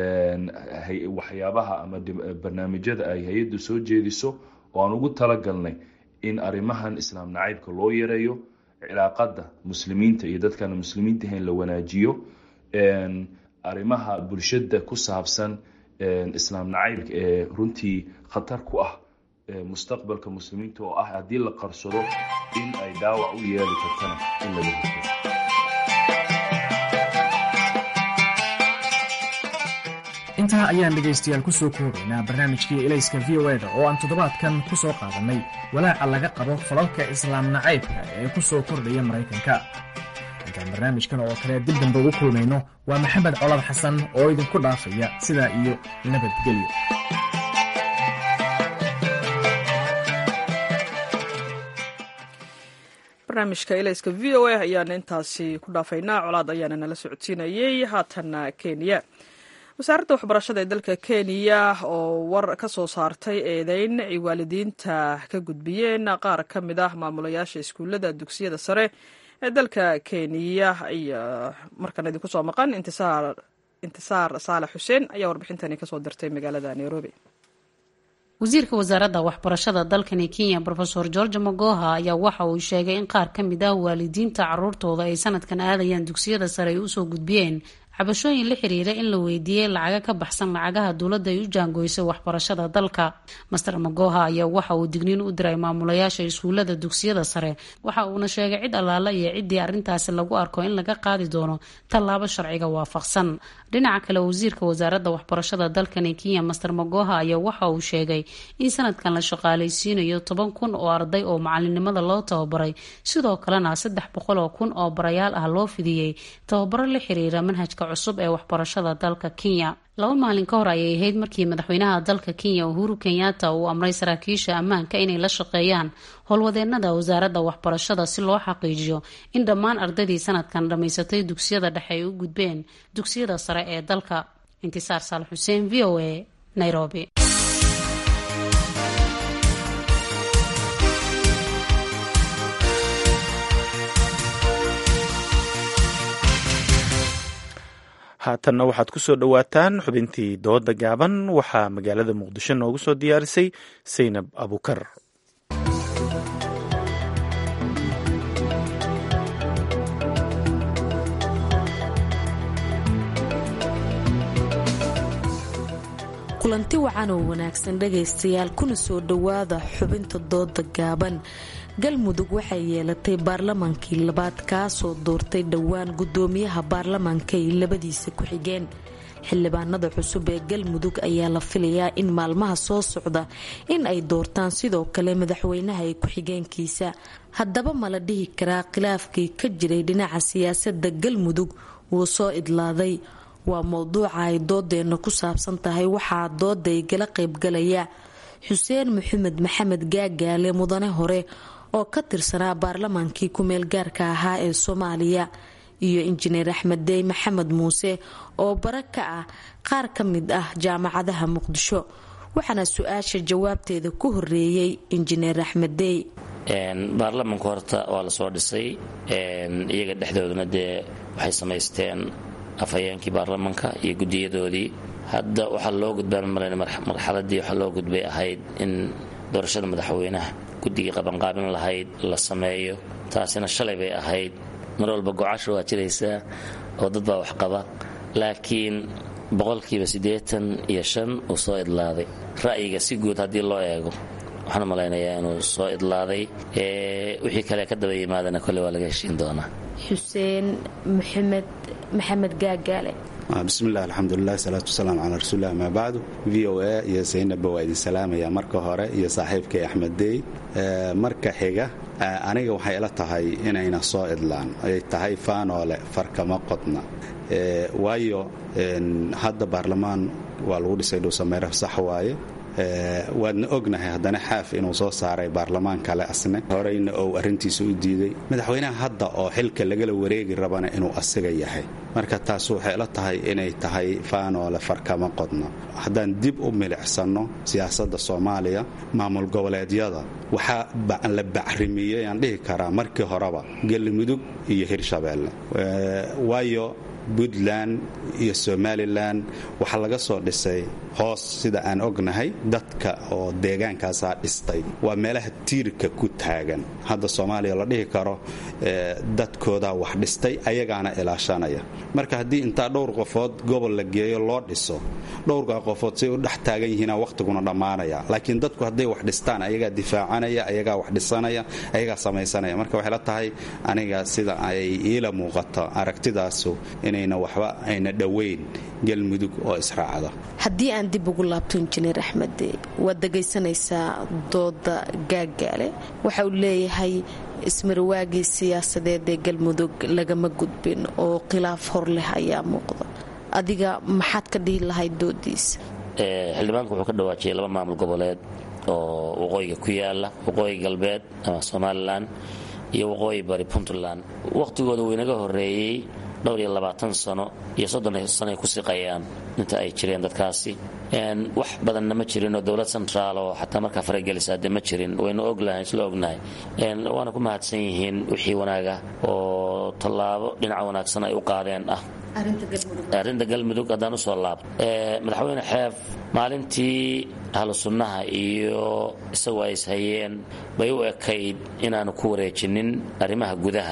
waxyaabaha ama barnaamijyada ay hay-addu soo jeediso oo aan ugu talagalnay in arrimahan islaam nacaybka loo yareeyo cilaaqada muslimiinta iyo dadkaan muslimiinta ahayn la wanaajiyo arrimaha bulshada ku saabsan islaam nacaybka ee runtii khatar ku ah mustaqbalka muslimiinta oo ah haddii la qarsado in ay dhaawac u yeeli kartana in laga hortago intaa ayaan dhegaystayaal ku soo koobaynaa barnaamijkii elayska v o eda oo aan toddobaadkan ku soo qaadannay walaaca laga qabo falalka islaam nacaybka ee ku soo kordhaya maraykanka intaan barnaamijkan oo kale dib dambe ugu kulmayno waa maxamed colad xasan oo idinku dhaafaya sidaa iyo nabadgelyo barnaamijka elayska v o a ayaana intaasi ku dhaafaynaa colaad ayaana nala socodsiinayey haatana kenya wasaaradda waxbarashada ee dalka kenya oo war ka soo saartay eedeyn ay waalidiinta ka gudbiyeen qaar ka mid ah maamulayaasha iskuullada dugsiyada sare ee dalka kenya ayaa markan idinku soo maqan intisaar intisaar saalax xuseen ayaa warbixintani kasoo dirtay magaalada nairobi wasiirka wasaaradda waxbarashada dalkani kenya rofeor george magoha ayaa waxa uu sheegay in qaar ka mid ah waalidiinta caruurtooda ay sanadkan aadayaan dugsiyada sare ay usoo gudbiyeen cabashooyin la xiriira in la weydiiyey lacaga ka baxsan lacagaha dowladda ay u jaangoysay waxbarashada dalka master magoha ayaa waxa uu digniin u diray maamulayaasha iskuullada dugsiyada sare waxa uuna sheegay cid allaala iyo ciddii arrintaasi lagu arko in laga qaadi doono tallaabo sharciga waafaqsan dhinaca kale wasiirka wasaaradda waxbarashada dalkani kenya master magoha ayaa waxa uu sheegay in sanadkan la shaqaalaysiinayo toban kun oo arday oo macalinimada loo tababaray sidoo kalena saddex boqol oo kun oo barayaal ah loo fidiyey tababaro la xiriira manhajka cusub ee waxbarashada dalka kenya laba maalin ka hor ayay ahayd markii madaxweynaha dalka kenya uhuru kenyatta uu amray saraakiisha ammaanka inay la shaqeeyaan howlwadeenada wasaaradda waxbarashada si loo xaqiijiyo in dhammaan ardaydii sanadkan dhammaysatay dugsiyada dhexe ay u gudbeen dugsiyada sare ee dalka intisaar saal xuseen v o a nairobi haatanna waxaad ku soo dhowaataan xubintii dooda gaaban waxaa magaalada muqdisho noogu soo diyaarisay saynab abukar kulanti wacan oo wanaagsan dhagaystayaal kuna soo dhowaada xubinta dooda gaaban galmudug waxay yeelatay baarlamaankii labaad kaasoo doortay dhowaan gudoomiyaha baarlamaanka ay labadiisa ku-xigeen xildhibaanada cusub ee galmudug ayaa la filayaa in maalmaha soo socda in ay doortaan sidoo kale madaxweynaha ee ku-xigeenkiisa haddaba ma la dhihi karaa khilaafkii ka jiray dhinaca siyaasada galmudug wuu soo idlaaday waa mowduuca ay doodeenna ku saabsan tahay waxaa dooda igala qaybgalaya xuseen maxamed maxamed gaagaale mudane hore oo ka tirsanaa baarlamaankii ku-meel gaarka ahaa ee soomaaliya iyo injineer axmed dey maxamed muuse oo bara ka ah qaar ka mid ah jaamacadaha muqdisho waxaana su-aasha jawaabteeda ku horeeyey injineer axmed dey baarlamanka horta waa lasoo dhisay iyaga dhexdooduna dee waxay samaysteen afhayeenkii baarlamanka iyo gudiyadoodii hadda waxaa loo gudbaan malan marxaladii waxaa loo gudbay ahayd in doorashada madaxweynaha guddigii qabanqaabin lahayd la sameeyo taasina shalay bay ahayd mar walba gocasha waa jiraysaa oo dad baa wax qaba laakiin boqolkiiba siddeetan iyo shan uu soo idlaaday ra'yiga si guud haddii loo eego waxaan malaynayaa inuu soo idlaaday wixii kale ka daba yimaadana kolle waa laga heshiin doonaa xuseen maxamed maxamed gaagaale bismillahi alxamdulilah salaatu wasalaam calaa rasuulilah amaa bacdu v o a iyo saynabba waa idin salaamaya marka hore iyo saaxiibkay axmed dey marka xiga aniga waxay ila tahay inayna soo idlaan ay tahay faanoole farkama qodna waayo hadda baarlamaan waa lagu dhisay dhuusameere sax waaye waadna ognahay haddana xaaf inuu soo saaray baarlamaan kale asne horeyna ou arrintiisa u diiday madaxweynaha hadda oo xilka lagala wareegi rabana inuu asiga yahay marka taas waxay la tahay inay tahay faanoole farkama qodno haddaan dib u milicsanno siyaasadda soomaaliya maamul goboleedyada waxaa la bacrimiyey aan dhihi karaa markii horeba galmudug iyo hirshabeelle waayo puntland iyo somalilan waxaa laga soo dhisay hoos sida aan ognahay dadka oo deegaankaasaa dhistay waa meelaha tiirka ku taagan hadda soomaaliya la dhihi karo dadkoodaa wax dhistay ayagaana ilaashanaya marka haddii intaa dhowr qofood gobol la geeyo loo dhiso dhowrkaa qofood say u dhex taagan yihiina wakhtiguna dhammaanaya laakiin dadku hadday wax dhistaan ayagaa difaacanaya ayagaa wax dhisanaya ayagaa samaysanaya marka waxay la tahay aniga sida ay iila muuqato aragtidaasu inay inayna waxba ayna dhoweyn galmudug oo israacda haddii aan dib ugu laabto injineer axmed waad dhegaysanaysaa dooda gaagaale waxa uu leeyahay ismarwaagii siyaasadeed ee galmudug lagama gudbin oo khilaaf hor leh ayaa muuqda adiga maxaad ka dhihi lahayd doodiisa xildhibaanku wuxuu ka dhawaajiyay laba maamul goboleed oo waqooyiga ku yaala waqooyi galbeed ama somalilan iyo waqooyi bari puntland wakhtigooda wuu inaga horeeyey dhowr iyo labaatan sano iyo soddon sano ay ku siqayaan inta ay jireen dadkaasi wax badanna ma jirin oo dowlad centraal oo xataa markaa faragelisa de ma jirin waynu oglahay isla ognahay waana ku mahadsan yihiin wixii wanaaga oo tallaabo dhinaca wanaagsan ay u qaadeen ah arrinta galmudug haddaan usoo laabto madaxweyne xeef maalintii ahlu sunnaha iyo isagu ay ishayeen bay u ekayd inaanu ku wareejinin arrimaha gudaha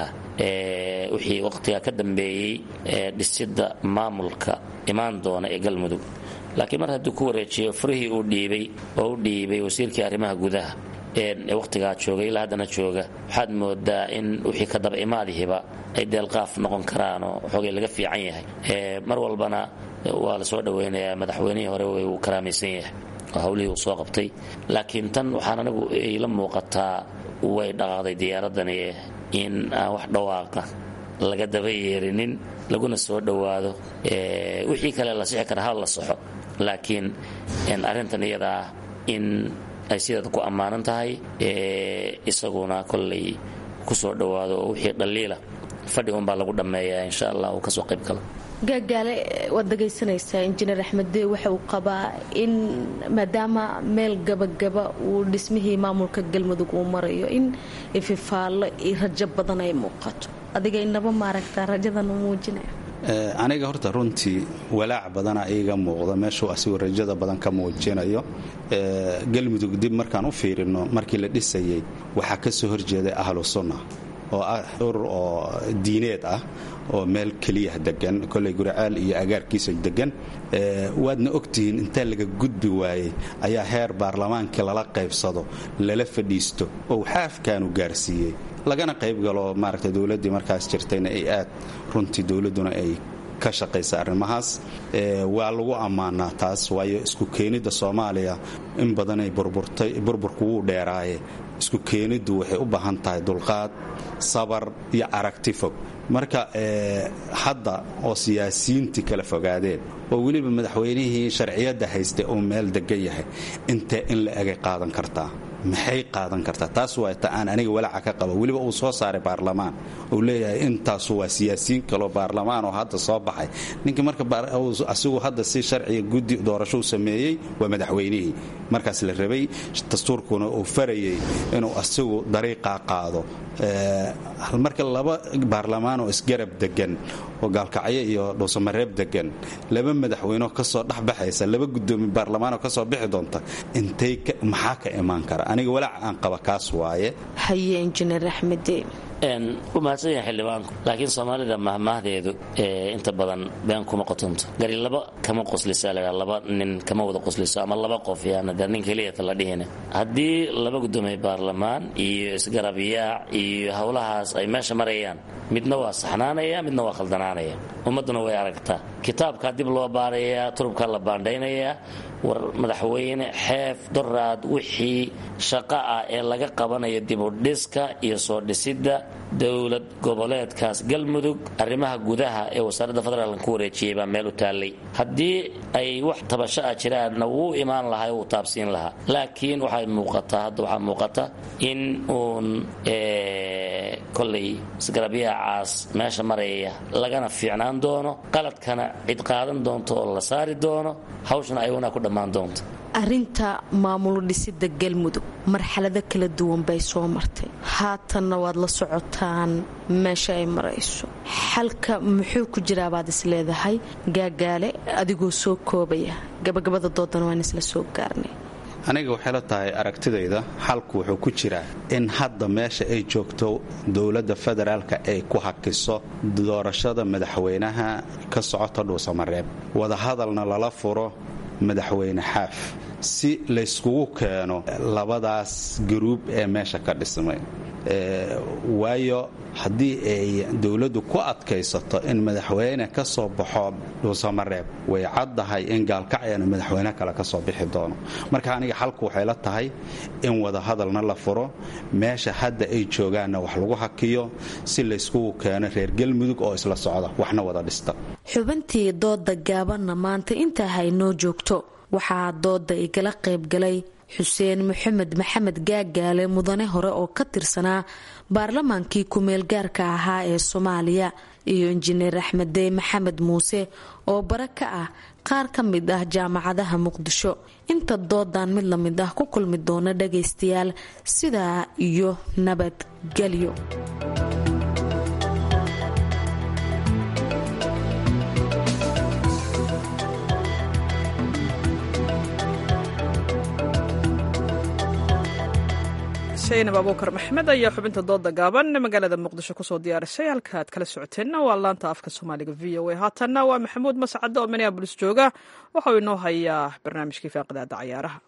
wixii waqtiga ka dambeeyey dhisidda maamulka imaan doona ee galmudug laakiin mar hadduu ku wareejiyo furihii uu dhiibay oo u dhiibay wasiirkii arrimaha gudaha ee wakhtigaa jooga ilaa haddana jooga waxaad moodaa in wixii ka daba imaadihiba ay deelqaaf noqon karaanoo xoogay laga fiican yahay mar walbana waa la soo dhowaynayaa madaxweynihii hore uu karaamaysan yahay oo hawlihii uu soo qabtay laakiin tan waxaan anigu ila muuqataa way dhaqaaqday diyaaradani in aan wax dhawaaqa laga daba yeerinin laguna soo dhowaado wixii kale la sixi kara hal la saxo laakiin arrintan iyadaa in ay sideeda ku ammaanan tahay isaguna kollay ku soo dhowaado oo wixii dhaliila fadhi unbaa lagu dhammeeyaa insha allah uu kasoo qayb galo gaagaale waad dhegaysanaysaa injineer axmeddee waxa uu qabaa in maadaama meel gabagaba uu dhismihii maamulka galmudug uu marayo in ififaallo iyo rajo badan ay muuqato adiga inaba maaragtaa rajadan u muujinaya aniga horta runtii walaac badana iiga muuqda meeshuu asigoo rajada badan ka muujinayo galmudug dib markaan u fiirino markii la dhisayay waxaa ka soo horjeeday ahlu sunna oo ah urur oo diineed ah oo meel keliya degan koley guracaal iyo agaarkiisa degan waadna ogtihiin intaa laga gudbi waayey ayaa heer baarlamaankii lala qaybsado lala fadhiisto oo xaafkaanu gaarsiiyey lagana qaybgalo maaragta dowladdii markaas jirtayna ay aad runtii dowladduna ay ka shaqaysa arrimahaas waa lagu ammaanaa taas waayo isku keenidda soomaaliya in badanay burburtay burburku wuu dheeraaye isku keeniddu waxay u baahan tahay dulqaad sabar iyo aragti fog marka hadda oo siyaasiyiintii kala fogaadeen oo weliba madaxweynihii sharciyadda haystay uu meel degan yahay intee in la egay qaadan kartaa maxay qaadan kartaa taas waa ta aan aniga walaaca ka qaba weliba uu soo saaray baarlamaan uu leeyahay intaasu waa siyaasiyiin kaloo baarlamaan oo hadda soo baxay ninkii marka asigu hadda si sharciga guddi doorasho u sameeyey waa madaxweynihii markaas la rabay dastuurkuna uu farayay inuu asigu dariiqaa qaado marka laba baarlamaan oo isgarab degan oo gaalkacyo iyo dhuusamareeb degan laba madaxweyneo kasoo dhexbaxaysa laba gudoomiye baarlamaanoo kasoo bixi doonta intay maxaa ka imaan kara aniga walaac aan qaba kaas waaye haye injineer axmede u mahadsan yahay xildhibaanku laakiin soomaalida mahmaahdeedu inta badan been kuma qotonto gari laba kama qoslisa la laba nin kama wada qosliso ama laba qof yaana dee nin keliyata la dhihine haddii laba gudoomiye baarlamaan iyo isgarab yaac iyo howlahaas ay meesha marayaan midna waa saxnaanaya midna waa khaldanaanaya ummadduna way aragtaa kitaabkaa dib loo baarayaa turubkaa la baandhaynayaa war madaxweyne xeef doraad wixii shaqo ah ee laga qabanayo dibudhiska iyo soo dhisidda dowlad goboleedkaas galmudug arrimaha gudaha ee wasaaradda federaalk ku wareejiyey baa meel u taallay haddii ay wax tabasho ah jiraanna wuu imaan lahaa wuu taabsiin lahaa laakiin waxay muuqataa hadda waxaa muuqata in uun kolay isgarabyahacaas meesha maraya lagana fiicnaan doono qaladkana cid qaadan doonto oo la saari doono hawshana ayaguna ku dhammaan doonto arinta maamul dhisida galmudug marxalado kala duwan bay soo martay haatanna waad la socotaan meesha ay marayso xalka muxuu ku jiraabaad is leedahay gaagaale adigoo soo koobaya gabagabada doodana waan isla soo gaarnay aniga waxay la tahay aragtidayda xalku wuxuu ku jiraa in hadda meesha ay joogto dowladda federaalka ay ku hakiso doorashada madaxweynaha ka socota dhuusamareeb wadahadalna lala furo madaxweyne xaaf si layskugu keeno labadaas garuub ee meesha ka dhismay waayo haddii ay dowladdu ku adkaysato in madaxweyne ka soo baxo dhuusamareeb way caddahay in gaalkacyana madaxweyne kale ka soo bixi doono marka aniga xalku waxay la tahay in wadahadalna la furo meesha hadda ay joogaanna wax lagu hakiyo si layskugu keeno reer galmudug oo isla socda waxna wada dhista xubintii dooda gaabanna maanta intaa haynoo joogto waxaa dooda igala qaybgalay xuseen maxamed maxamed gaagaale mudane hore oo ka tirsanaa baarlamaankii ku-meel gaarka ahaa ee soomaaliya iyo injineer axmeddey maxamed muuse oo bare ka ah qaar ka mid ah jaamacadaha muqdisho inta doodan mid lamid ah ku kulmi doona dhagaystayaal sidaa iyo nabadgelyo saynab abuukar maxmed ayaa xubinta dooda gaaban magaalada muqdisho kusoo diyaarisay halka aad kala socoteenna waa laanta afka soomaaliga v o a haatanna waa maxamuud mascade oo minneabolis jooga waxauu inoo hayaa barnaamijkii faaqidaada cayaaraha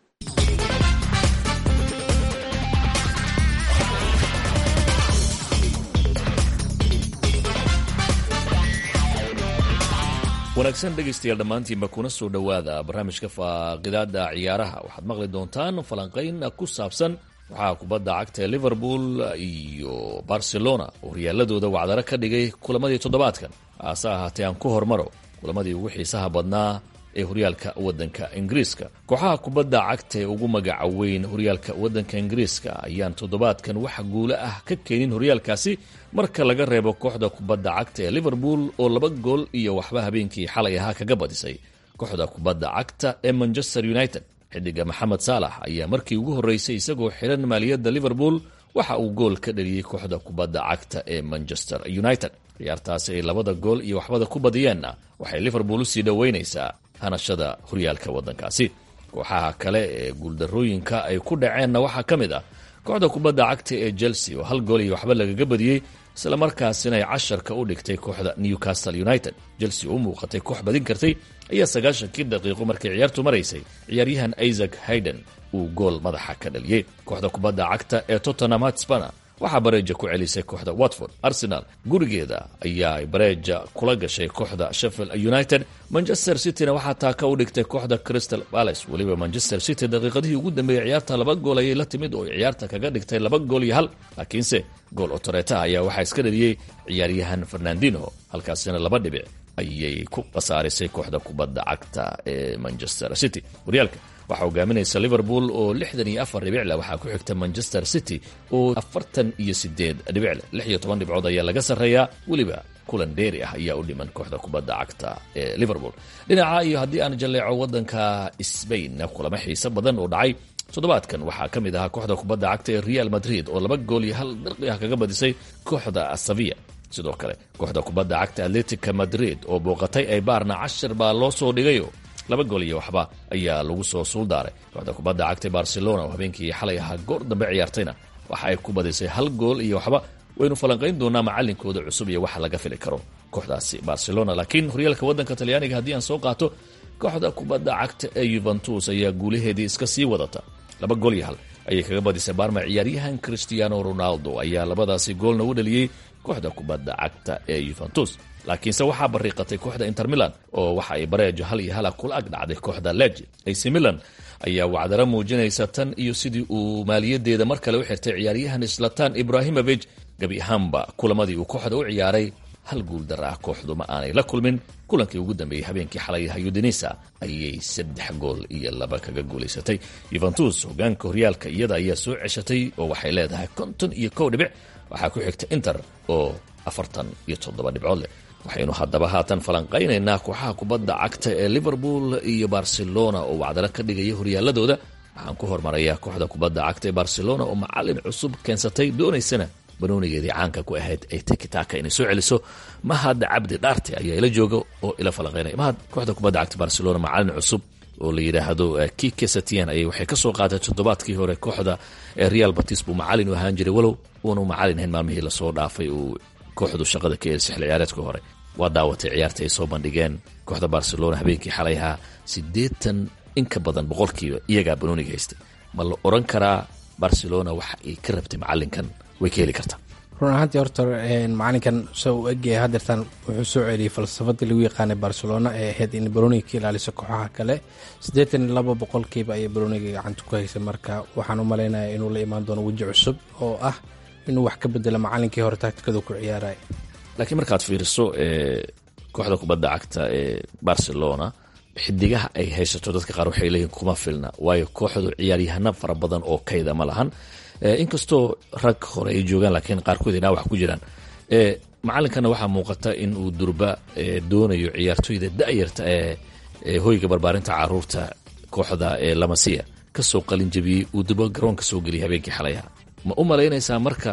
wanaagsan dhegaystayaal dhammaantiinba kuna soo dhowaada barnaamijka faaqidaada ciyaaraha waxaad maqli doontaan falanqayn ku saabsan waxaa kubadda cagta ee liverpool iyo barcelona oo horyaaladooda wacdaro ka dhigay kulamadii toddobaadkan haase ahaatee aan ku hormaro kulamadii ugu xiisaha badnaa ee horyaalka waddanka ingiriiska kooxaha kubadda cagta ee ugu magaca weyn horyaalka waddanka ingiriiska ayaan toddobaadkan wax guulo ah ka keenin horyaalkaasi marka laga reebo kooxda kubadda cagta ee liverpool oo laba gool iyo waxba habeenkii xalay ahaa kaga badisay kooxda kubadda cagta ee manchester united xidiga maxamed saalax ayaa markii ugu horreysay isagoo xiran maaliyadda liverpool waxa uu gool ka dhaliyey kooxda kubadda cagta ee manchester united ciyaartaasi ay labada gool iyo waxbada ku badiyeenna waxay liverpool usii dhoweynaysaa hanashada horyaalka waddankaasi kooxaha kale ee guuldarrooyinka ay ku dhaceenna waxaa ka mid ah kooxda kubadda cagta ee chelsea oo hal gool iyo waxba lagaga badiyey isla markaasina ay casharka u dhigtay kooxda newcastle united chelsea oo u muuqatay koox badin kartay ayaa sagaashankii daqiiqo markay ciyaartu maraysay ciyaaryahan isaac hayden uu gool madaxa ka dhaliyey kooxda kubadda cagta ee tottenham hotspana waxaa bareeja ku celisay kooxda watford arsenal gurigeeda ayaa bareeja kula gashay kooxda sheffield united manchester cityna waxaa taaka u dhigtay kooxda crystal palace weliba manchester city daqiiqadihii ugu dambeeyey ciyaarta laba gool ayay la timid oo ciyaarta kaga dhigtay laba gool iyo hal laakiinse gool otoreta ayaa waxaa iska dhaliyey ciyaaryahan fernandino halkaasina laba dhibic ayay ku khasaarisay kooxda kubadda cagta ee manchester city horyaalka waxaa hogaaminaysa liverpool oo lixdan iyo afar dhibicleh waxaa ku xigta manchester city oo afartan iyo sideed dhibicleh lix iyo toban dhibcood ayaa laga sarreeyaa weliba kulan dheeri ah ayaa u dhiman kooxda kubadda cagta ee liverpool dhinaca iyo haddii aan jalleeco waddanka sbain kulamo xiise badan oo dhacay toddobaadkan waxaa ka mid ahaa kooxda kubadda cagta ee real madrid oo laba gool iyo hal dirqi ah kaga badisay kooxda sevilla sidoo kale kooxda kubadda cagta atletica madrid oo booqatay aybaarna cashir baa loo soo dhigayo laba gool iyo waxba ayaa lagu soo suuldaaray kooxda kubadda cagta barcelona oo habeenkii xalay ahaa goor dambe ciyaartayna waxa ay ku badisay hal gool iyo waxba waynu falanqayn doonaa macalinkooda cusub iyo waxa laga fili karo kooxdaasi barcelona laakiin horyaalka waddanka talyaaniga haddii aan soo qaato kooxda kubadda cagta ee yuventus ayaa guulaheedii iska sii wadata laba gool iyo hal ayay kaga badisay baarma ciyaaryahan cristiano ronaldo ayaa labadaasi goolna u dhaliyey kooxda kubadda cagta ee yuventus laakiinse waxaa bariiqatay kooxda inter milan oo waxa ay bareejo hal iyo hala kula ag dhacday kooxda lege ac milan ayaa wacdaro muujinaysa tan iyo sidii uu maaliyadeeda mar kale u xirtay ciyaaryahan slatan ibrahimovic gebi ahaanba kulamadii uu kooxda u ciyaaray hal guuldar ah kooxdu ma aanay la kulmin kulankii ugu dambeeyey habeenkii xalay hayudinisa ayay saddex gool iyo laba kaga guulaysatay yuventus hogaanka horyaalka iyada ayaa soo ceshatay oo waxay leedahay konton iyo kow dhibic waxaa ku xigta inter oo afartan iyo toddoba dhibcood leh waxaynu haddaba haatan falanqaynaynaa kooxaha kubadda cagta ee liverpool iyo barcelona oo wacdalo ka dhigaya horyaaladooda waxaan ku hormarayaa kooxda kubadda cagta ee barcelona oo macalin cusub keensatay doonaysana banoonigeedii caanka ku ahayd ay tikitaka inay soo celiso mahad cabdi dhaarte ayaa ila jooga oo ila falanqaynaya mahad kooxda kubadda cagta barcelona macalin cusub oo la yidhaahdo kike satian ayay waxay ka soo qaatay toddobaadkii hore kooxda real batis buu macalin u ahaan jiray walow uunu macalin hayn maalmihii lasoo dhaafay uu kooxdu shaqada ka erisay xilli ciyaareedka hore waa daawatay ciyaarta ay soo bandhigeen kooxda barcelona habeenkii xalay ahaa siddeetan in ka badan boqolkiiba iyagaa banooniga haystay ma la odhan karaa barcelona waxa ay ka rabtay macalinkan way ka heli kartaa run ahaantii horta macalinkan se u egyahay hadeertaan wuxuu soo celiyey falsafadii lagu yaqaanay barcelona ee ahayd in baroniga ka ilaaliso kooxaha kale siddeetan iyo laba boqolkiiba ayay baroniga gacanta ku haysay marka waxaan u malaynaya inuu la imaan doono weji cusub oo ah inuu wax ka bedelo macalinkii hore taktikadu ku ciyaaraya laakiin markaad fiiriso kooxda kubadda cagta ee barcelona xidigaha ay haysato dadka qaar waxay leeyihin kuma filna waayo kooxdu ciyaaryahano fara badan oo kayda ma lahan inkastoo rag hore ay joogaan laakiin qaarkood ay dhaawax ku jiraan macalinkana waxaa muuqata in uu durba doonayo ciyaartoyda da'yarta ee hoyga barbaarinta caruurta kooxda ee lamasiya kasoo qalinjabiyey uu durba garoonka soo geliyay habeenkii xalayaha ma u malaynaysaa marka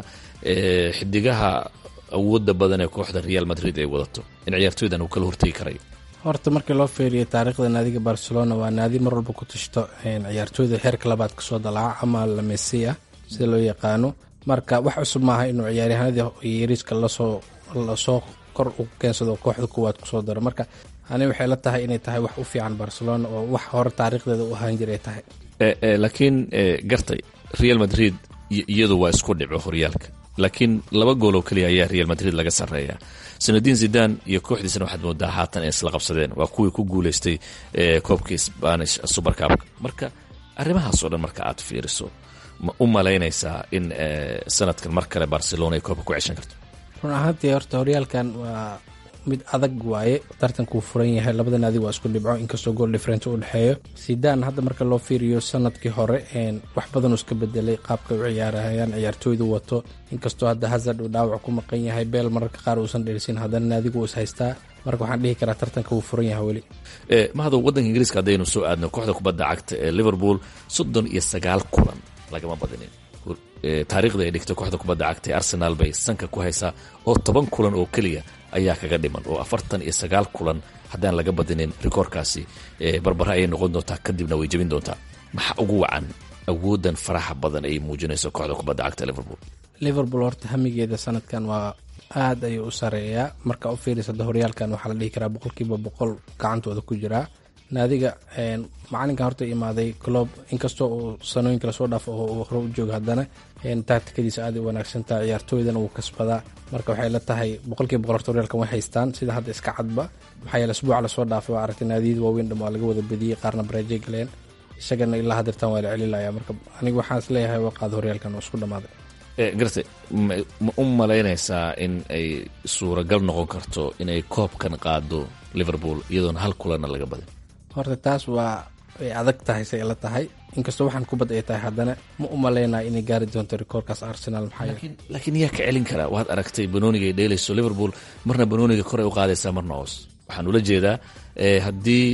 xidigaha awooda badan ee kooxda real madrid ay wadato in ciyaartoydan uu kala hortegi karayo horta markii loo fiiriyo taariikhda naadiga barcelona waa naadi mar walba ku tashto ciyaartooyda heerka labaad kasoo dalaca ama lamesiya sida loo yaqaano marka wax cusub maaha inuu ciyaaryahanadii yariiska lasoo lasoo kor u keensado kooxda kuwaad kusoo daro marka ani waxay la tahay inay tahay wax u fiican barcelona oo wax hore taariikhdeeda u ahaan jiray tahay laakiin gartay real madrid iyadu waa isku dhico horyaalka laakiin laba gool oo keliya ayaa real madrid laga sarreeya sanadiin zidan iyo kooxdiisana waxaad moodaa haatan ay isla qabsadeen waa kuwii ku guuleystay koobkii spanish supercabka marka arrimahaas oo dhan marka aad fiiriso ma u malaynaysaa in sanadkan mar kale barcelona ay koobka ku ceshan karto run ahaantii horta horyaalkan waa mid adag waaye tartankuu furan yahay labada naadi waa isku dhibco inkastoo gool different u dhexeeyo sidan hadda marka loo fiiriyo sanadkii hore wax badanuu iska bedelay qaabka u ciyaarahayaan ciyaartooydu wato inkastoo hadda hazard uu dhaawac ku maqan yahay beel mararka qaar uusan dheelsin haddana naadigu is haystaa marka waxaan dhihi karaa tartanka wuu furan yahay weli mahado waddanka ingiriiska haddaynu soo aadno kooxda kubadda cagta ee liverpool soddon iyo sagaal kulan lagama badinin taariikhda ay dhigtay kooxda kubadda cagta ee arsenal bay sanka ku haysaa oo toban kulan oo keliya ayaa kaga dhiman oo afartan iyo sagaal kulan haddaan laga badinin rikoorkaasi barbara ayay noqon doontaa kadibna way jebin doontaa maxaa ugu wacan awoodan faraxa badan ay muujinayso kooxda kubadda cagta liverpool liverpool horta hamigeeda sanadkan waa aad ayuu u sareeyaa marka u fiirisada horyaalkan waxaa la dhihi karaa boqolkiiba boqol gacantooda ku jiraa naadiga macalinkan horta imaaday clob inkastoo uu sanooyinka lasoo dhaafo oo hore u jooga haddana tactikadiisa aad u wanaagsantaha ciyaartooydana wuu kasbadaa marka waxay la tahay boqolkiiba boqol horta horyaalkan way haystaan sida hadda iska cadba maxaa yeele asbuuca lasoo dhaafay waa aragtay naadiyada waaweyn dham waa laga wada bediyey qaarna bareejay galeen isagana ilaa hadeertan waa la celilaya marka aniga waxaan is leeyahay waa qaada horyaalkan oo isku dhammaaday garta ma u malaynaysaa in ay suuragal noqon karto inay koobkan qaado liverpool iyadoona hal kulanna laga badin horta taas waa ay adag tahay say la tahay inkastoo waxaan kubad ay tahay haddana ma u malaynaya inay gaari doonto rikoorkaas arsenal maxaa yeele laakiin yaa ka celin karaa waad aragtay banooniga ay dheelayso liverpool marna banooniga kor ay u qaadaysaa marna hoos waxaan ula jeedaa haddii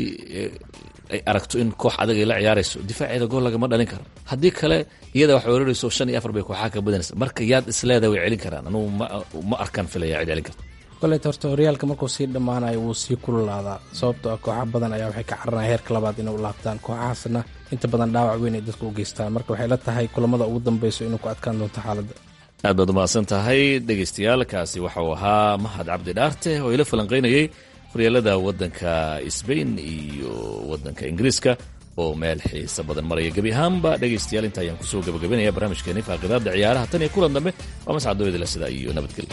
ay aragto in koox adag ay la ciyaarayso difaaceeda gool lagama dhalin karo haddii kale iyada wax weerarayso shan iyo afar bay kooxaha ka badanaysa marka yaad isleedahay way celin karaan anugu ma arkaan filaya cid celin karta kolet horta horyaalka markuu sii dhammaanayo wuu sii kululaadaa sababtoo ah kooxa badan ayaa waxay ka caranaya heerka labaad inay u laabtaan kooxahaasna inta badan dhaawac weyn ay dadka u geystaan marka waxay la tahay kulamada ugu dambeyso inuu ku adkaan doonto xaaladda aad baad umahadsan tahay dhegaystayaal kaasi waxauu ahaa mahad cabdi dhaarte oo ila falanqaynayay horyaalada waddanka sbain iyo waddanka ingiriiska oo meel xiisa badan maraya gebi ahaanba dhegaystayaal inta ayaan kusoo gabagabanaya barnaamijkeeni faaqidaada ciyaaraha tan iyo kulan dambe waa mascadooyadila sidaa iyo nabadgelyo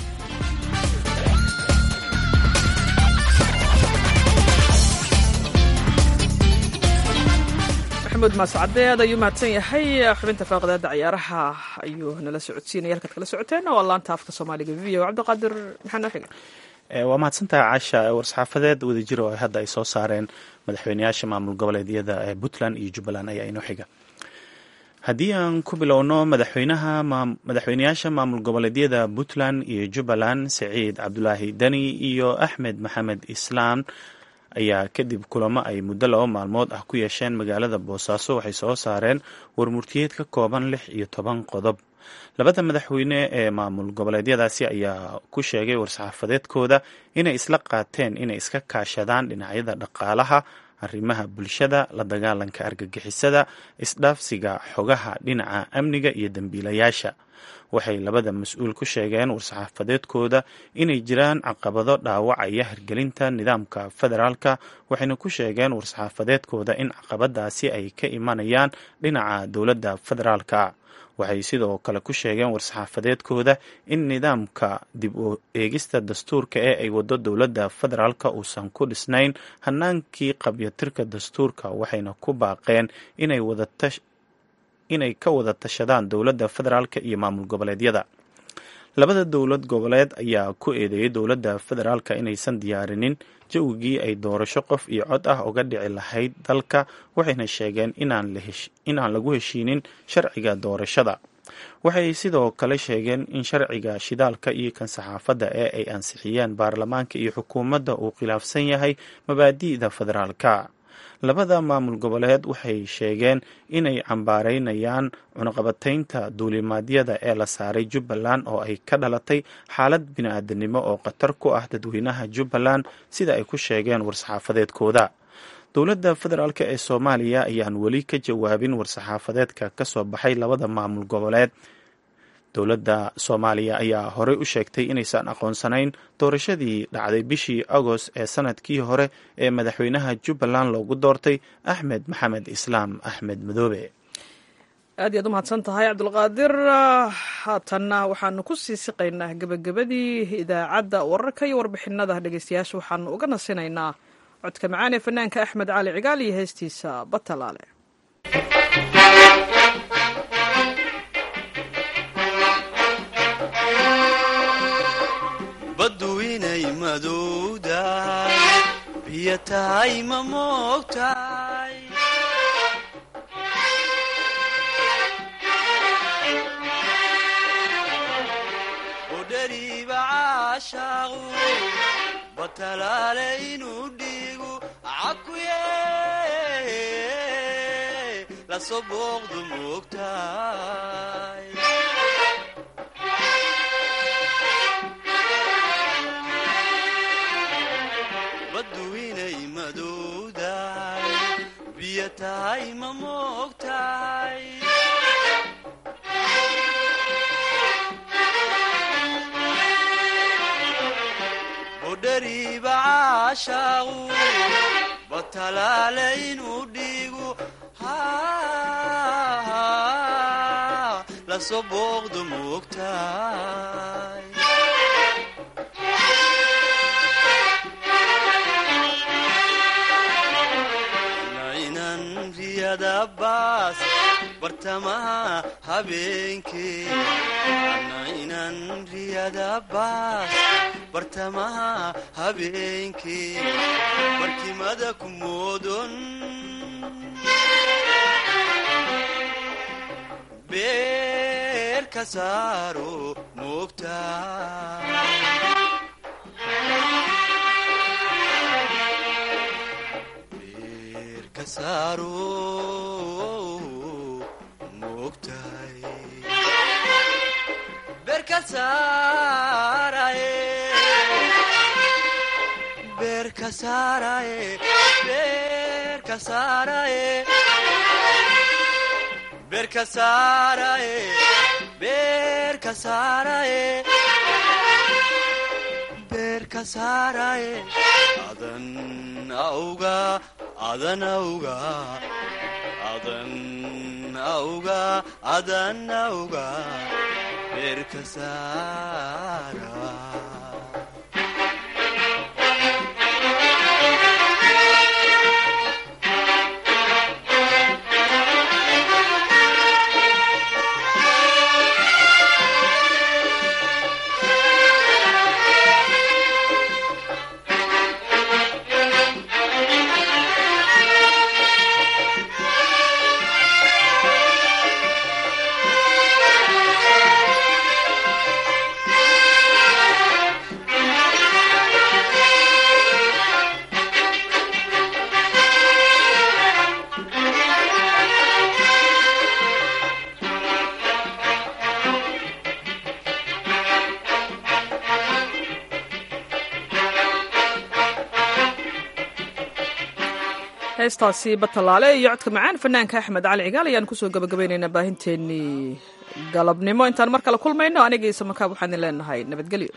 maxamuud maascadeed ayuu mahadsan yahay xubinta faaqadaada ciyaaraha ayuu nala socodsiinaya halkaad kala socoteen waa laanta afka soomaaliga v o cabdiqaadir maxaa noo xiga waa mahadsantaha caasha war-saxaafadeed wadajir oo hadda ay soo saareen madaxweyneyaasha maamul goboleedyada ee puntland iyo jubbaland ayaa inoo xiga haddii aan ku bilowno madaxweynaha madaxweyneyaasha maamul goboleedyada puntland iyo jubbaland saciid cabdulaahi deni iyo axmed maxamed islaam ayaa kadib kulamo ay muddo laba maalmood ah ku yeesheen magaalada boosaaso waxay soo saareen warmurtiyeed ka kooban lix iyo toban qodob labada madaxweyne ee maamul goboleedyadaasi ayaa ku sheegay war-saxaafadeedkooda inay isla qaateen inay iska kaashadaan dhinacyada dhaqaalaha arrimaha bulshada la dagaalanka argagixisada isdhaafsiga xogaha dhinaca amniga iyo dembiilayaasha waxay labada mas-uul ku sheegeen war-saxaafadeedkooda inay jiraan caqabado dhaawacaya hirgelinta nidaamka federaalka waxayna ku sheegeen war-saxaafadeedkooda in caqabadaasi ay ka imanayaan dhinaca dowladda federaalka waxay sidoo kale ku sheegeen war-saxaafadeedkooda in nidaamka dib u eegista dastuurka ee ay wado dowladda federaalka uusan ku dhisnayn hanaankii qabyatirka dastuurka waxayna ku baaqeen inay wadatash inay ka wada tashadaan dowladda federaalka iyo maamul goboleedyada labada dowlad goboleed ayaa ku eedeeyay dowladda federaalka inaysan diyaarinin jawigii ay doorasho qof iyo cod ah uga dhici lahayd dalka waxayna sheegeen inaan lagu heshiinin sharciga doorashada waxay sidoo kale sheegeen in sharciga shidaalka iyo kan saxaafadda ee ay ansixiyeen baarlamaanka iyo xukuumadda uu khilaafsan yahay mabaadi'da federaalka labada maamul goboleed waxay sheegeen inay cambaareynayaan cunaqabataynta duulimaadyada ee la saaray jubbaland oo ay ka dhalatay xaalad bini-aadanimo oo khatar ku ah dadweynaha jubbaland sida ay ku sheegeen war-saxaafadeedkooda dowladda federaalk ee soomaaliya ayaan weli ka jawaabin war-saxaafadeedka ka soo baxay labada maamul goboleed dowladda soomaaliya ayaa horey u sheegtay inaysan aqoonsanayn doorashadii dhacday bishii agost ee sanadkii hore ee madaxweynaha jubbaland loogu doortay axmed maxamed islaam axmed madoobe aad iyaad u mahadsan tahay cabdulqaadir haatanna waxaanu ku sii siqaynaa gebagabadii idaacadda wararka iyo warbixinada dhegeystayaasha waxaanu uga nasinaynaa codka macaan ee fanaanka axmed cali cigaal iyo heestiisa batalaale baddu inay madowdahay biyo tahay ma moogtahay budhariiba caashaaqu batalaale inuu dhiigu cakuye lasoo booqdu moogtahay baddu inay madowdahay biyo tahay ma moogtahay budhariiba caashaaqu batalaale inuu dhiigu lasoo booqdu moogtahay baas bartamaha habeenkee ana inan riyada baas bartamaha habeenkee barkimada ku moodon beer ka saaro moogta adan auga adan auga adan auga adan auga beerka saara heestaasi batalaale iyo codka macaan fanaanka axmed cali cigaal ayaan kusoo gabagabaynaynaa baahinteenii galabnimo intaan mar kale kulmayno aniga iyo samakaab waxaan idin leenahay nabadgelyo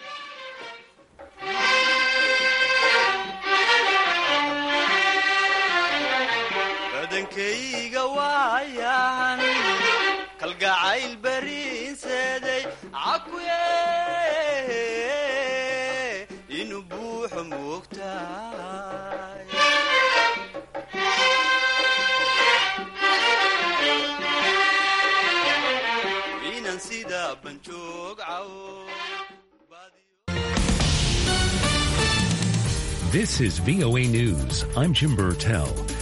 badankayga waayan kalgacayl bariinseeday cakuye inuu buuxo moogtahay inan sida banjoog cawo This is VOA News. I'm Jim Burtell.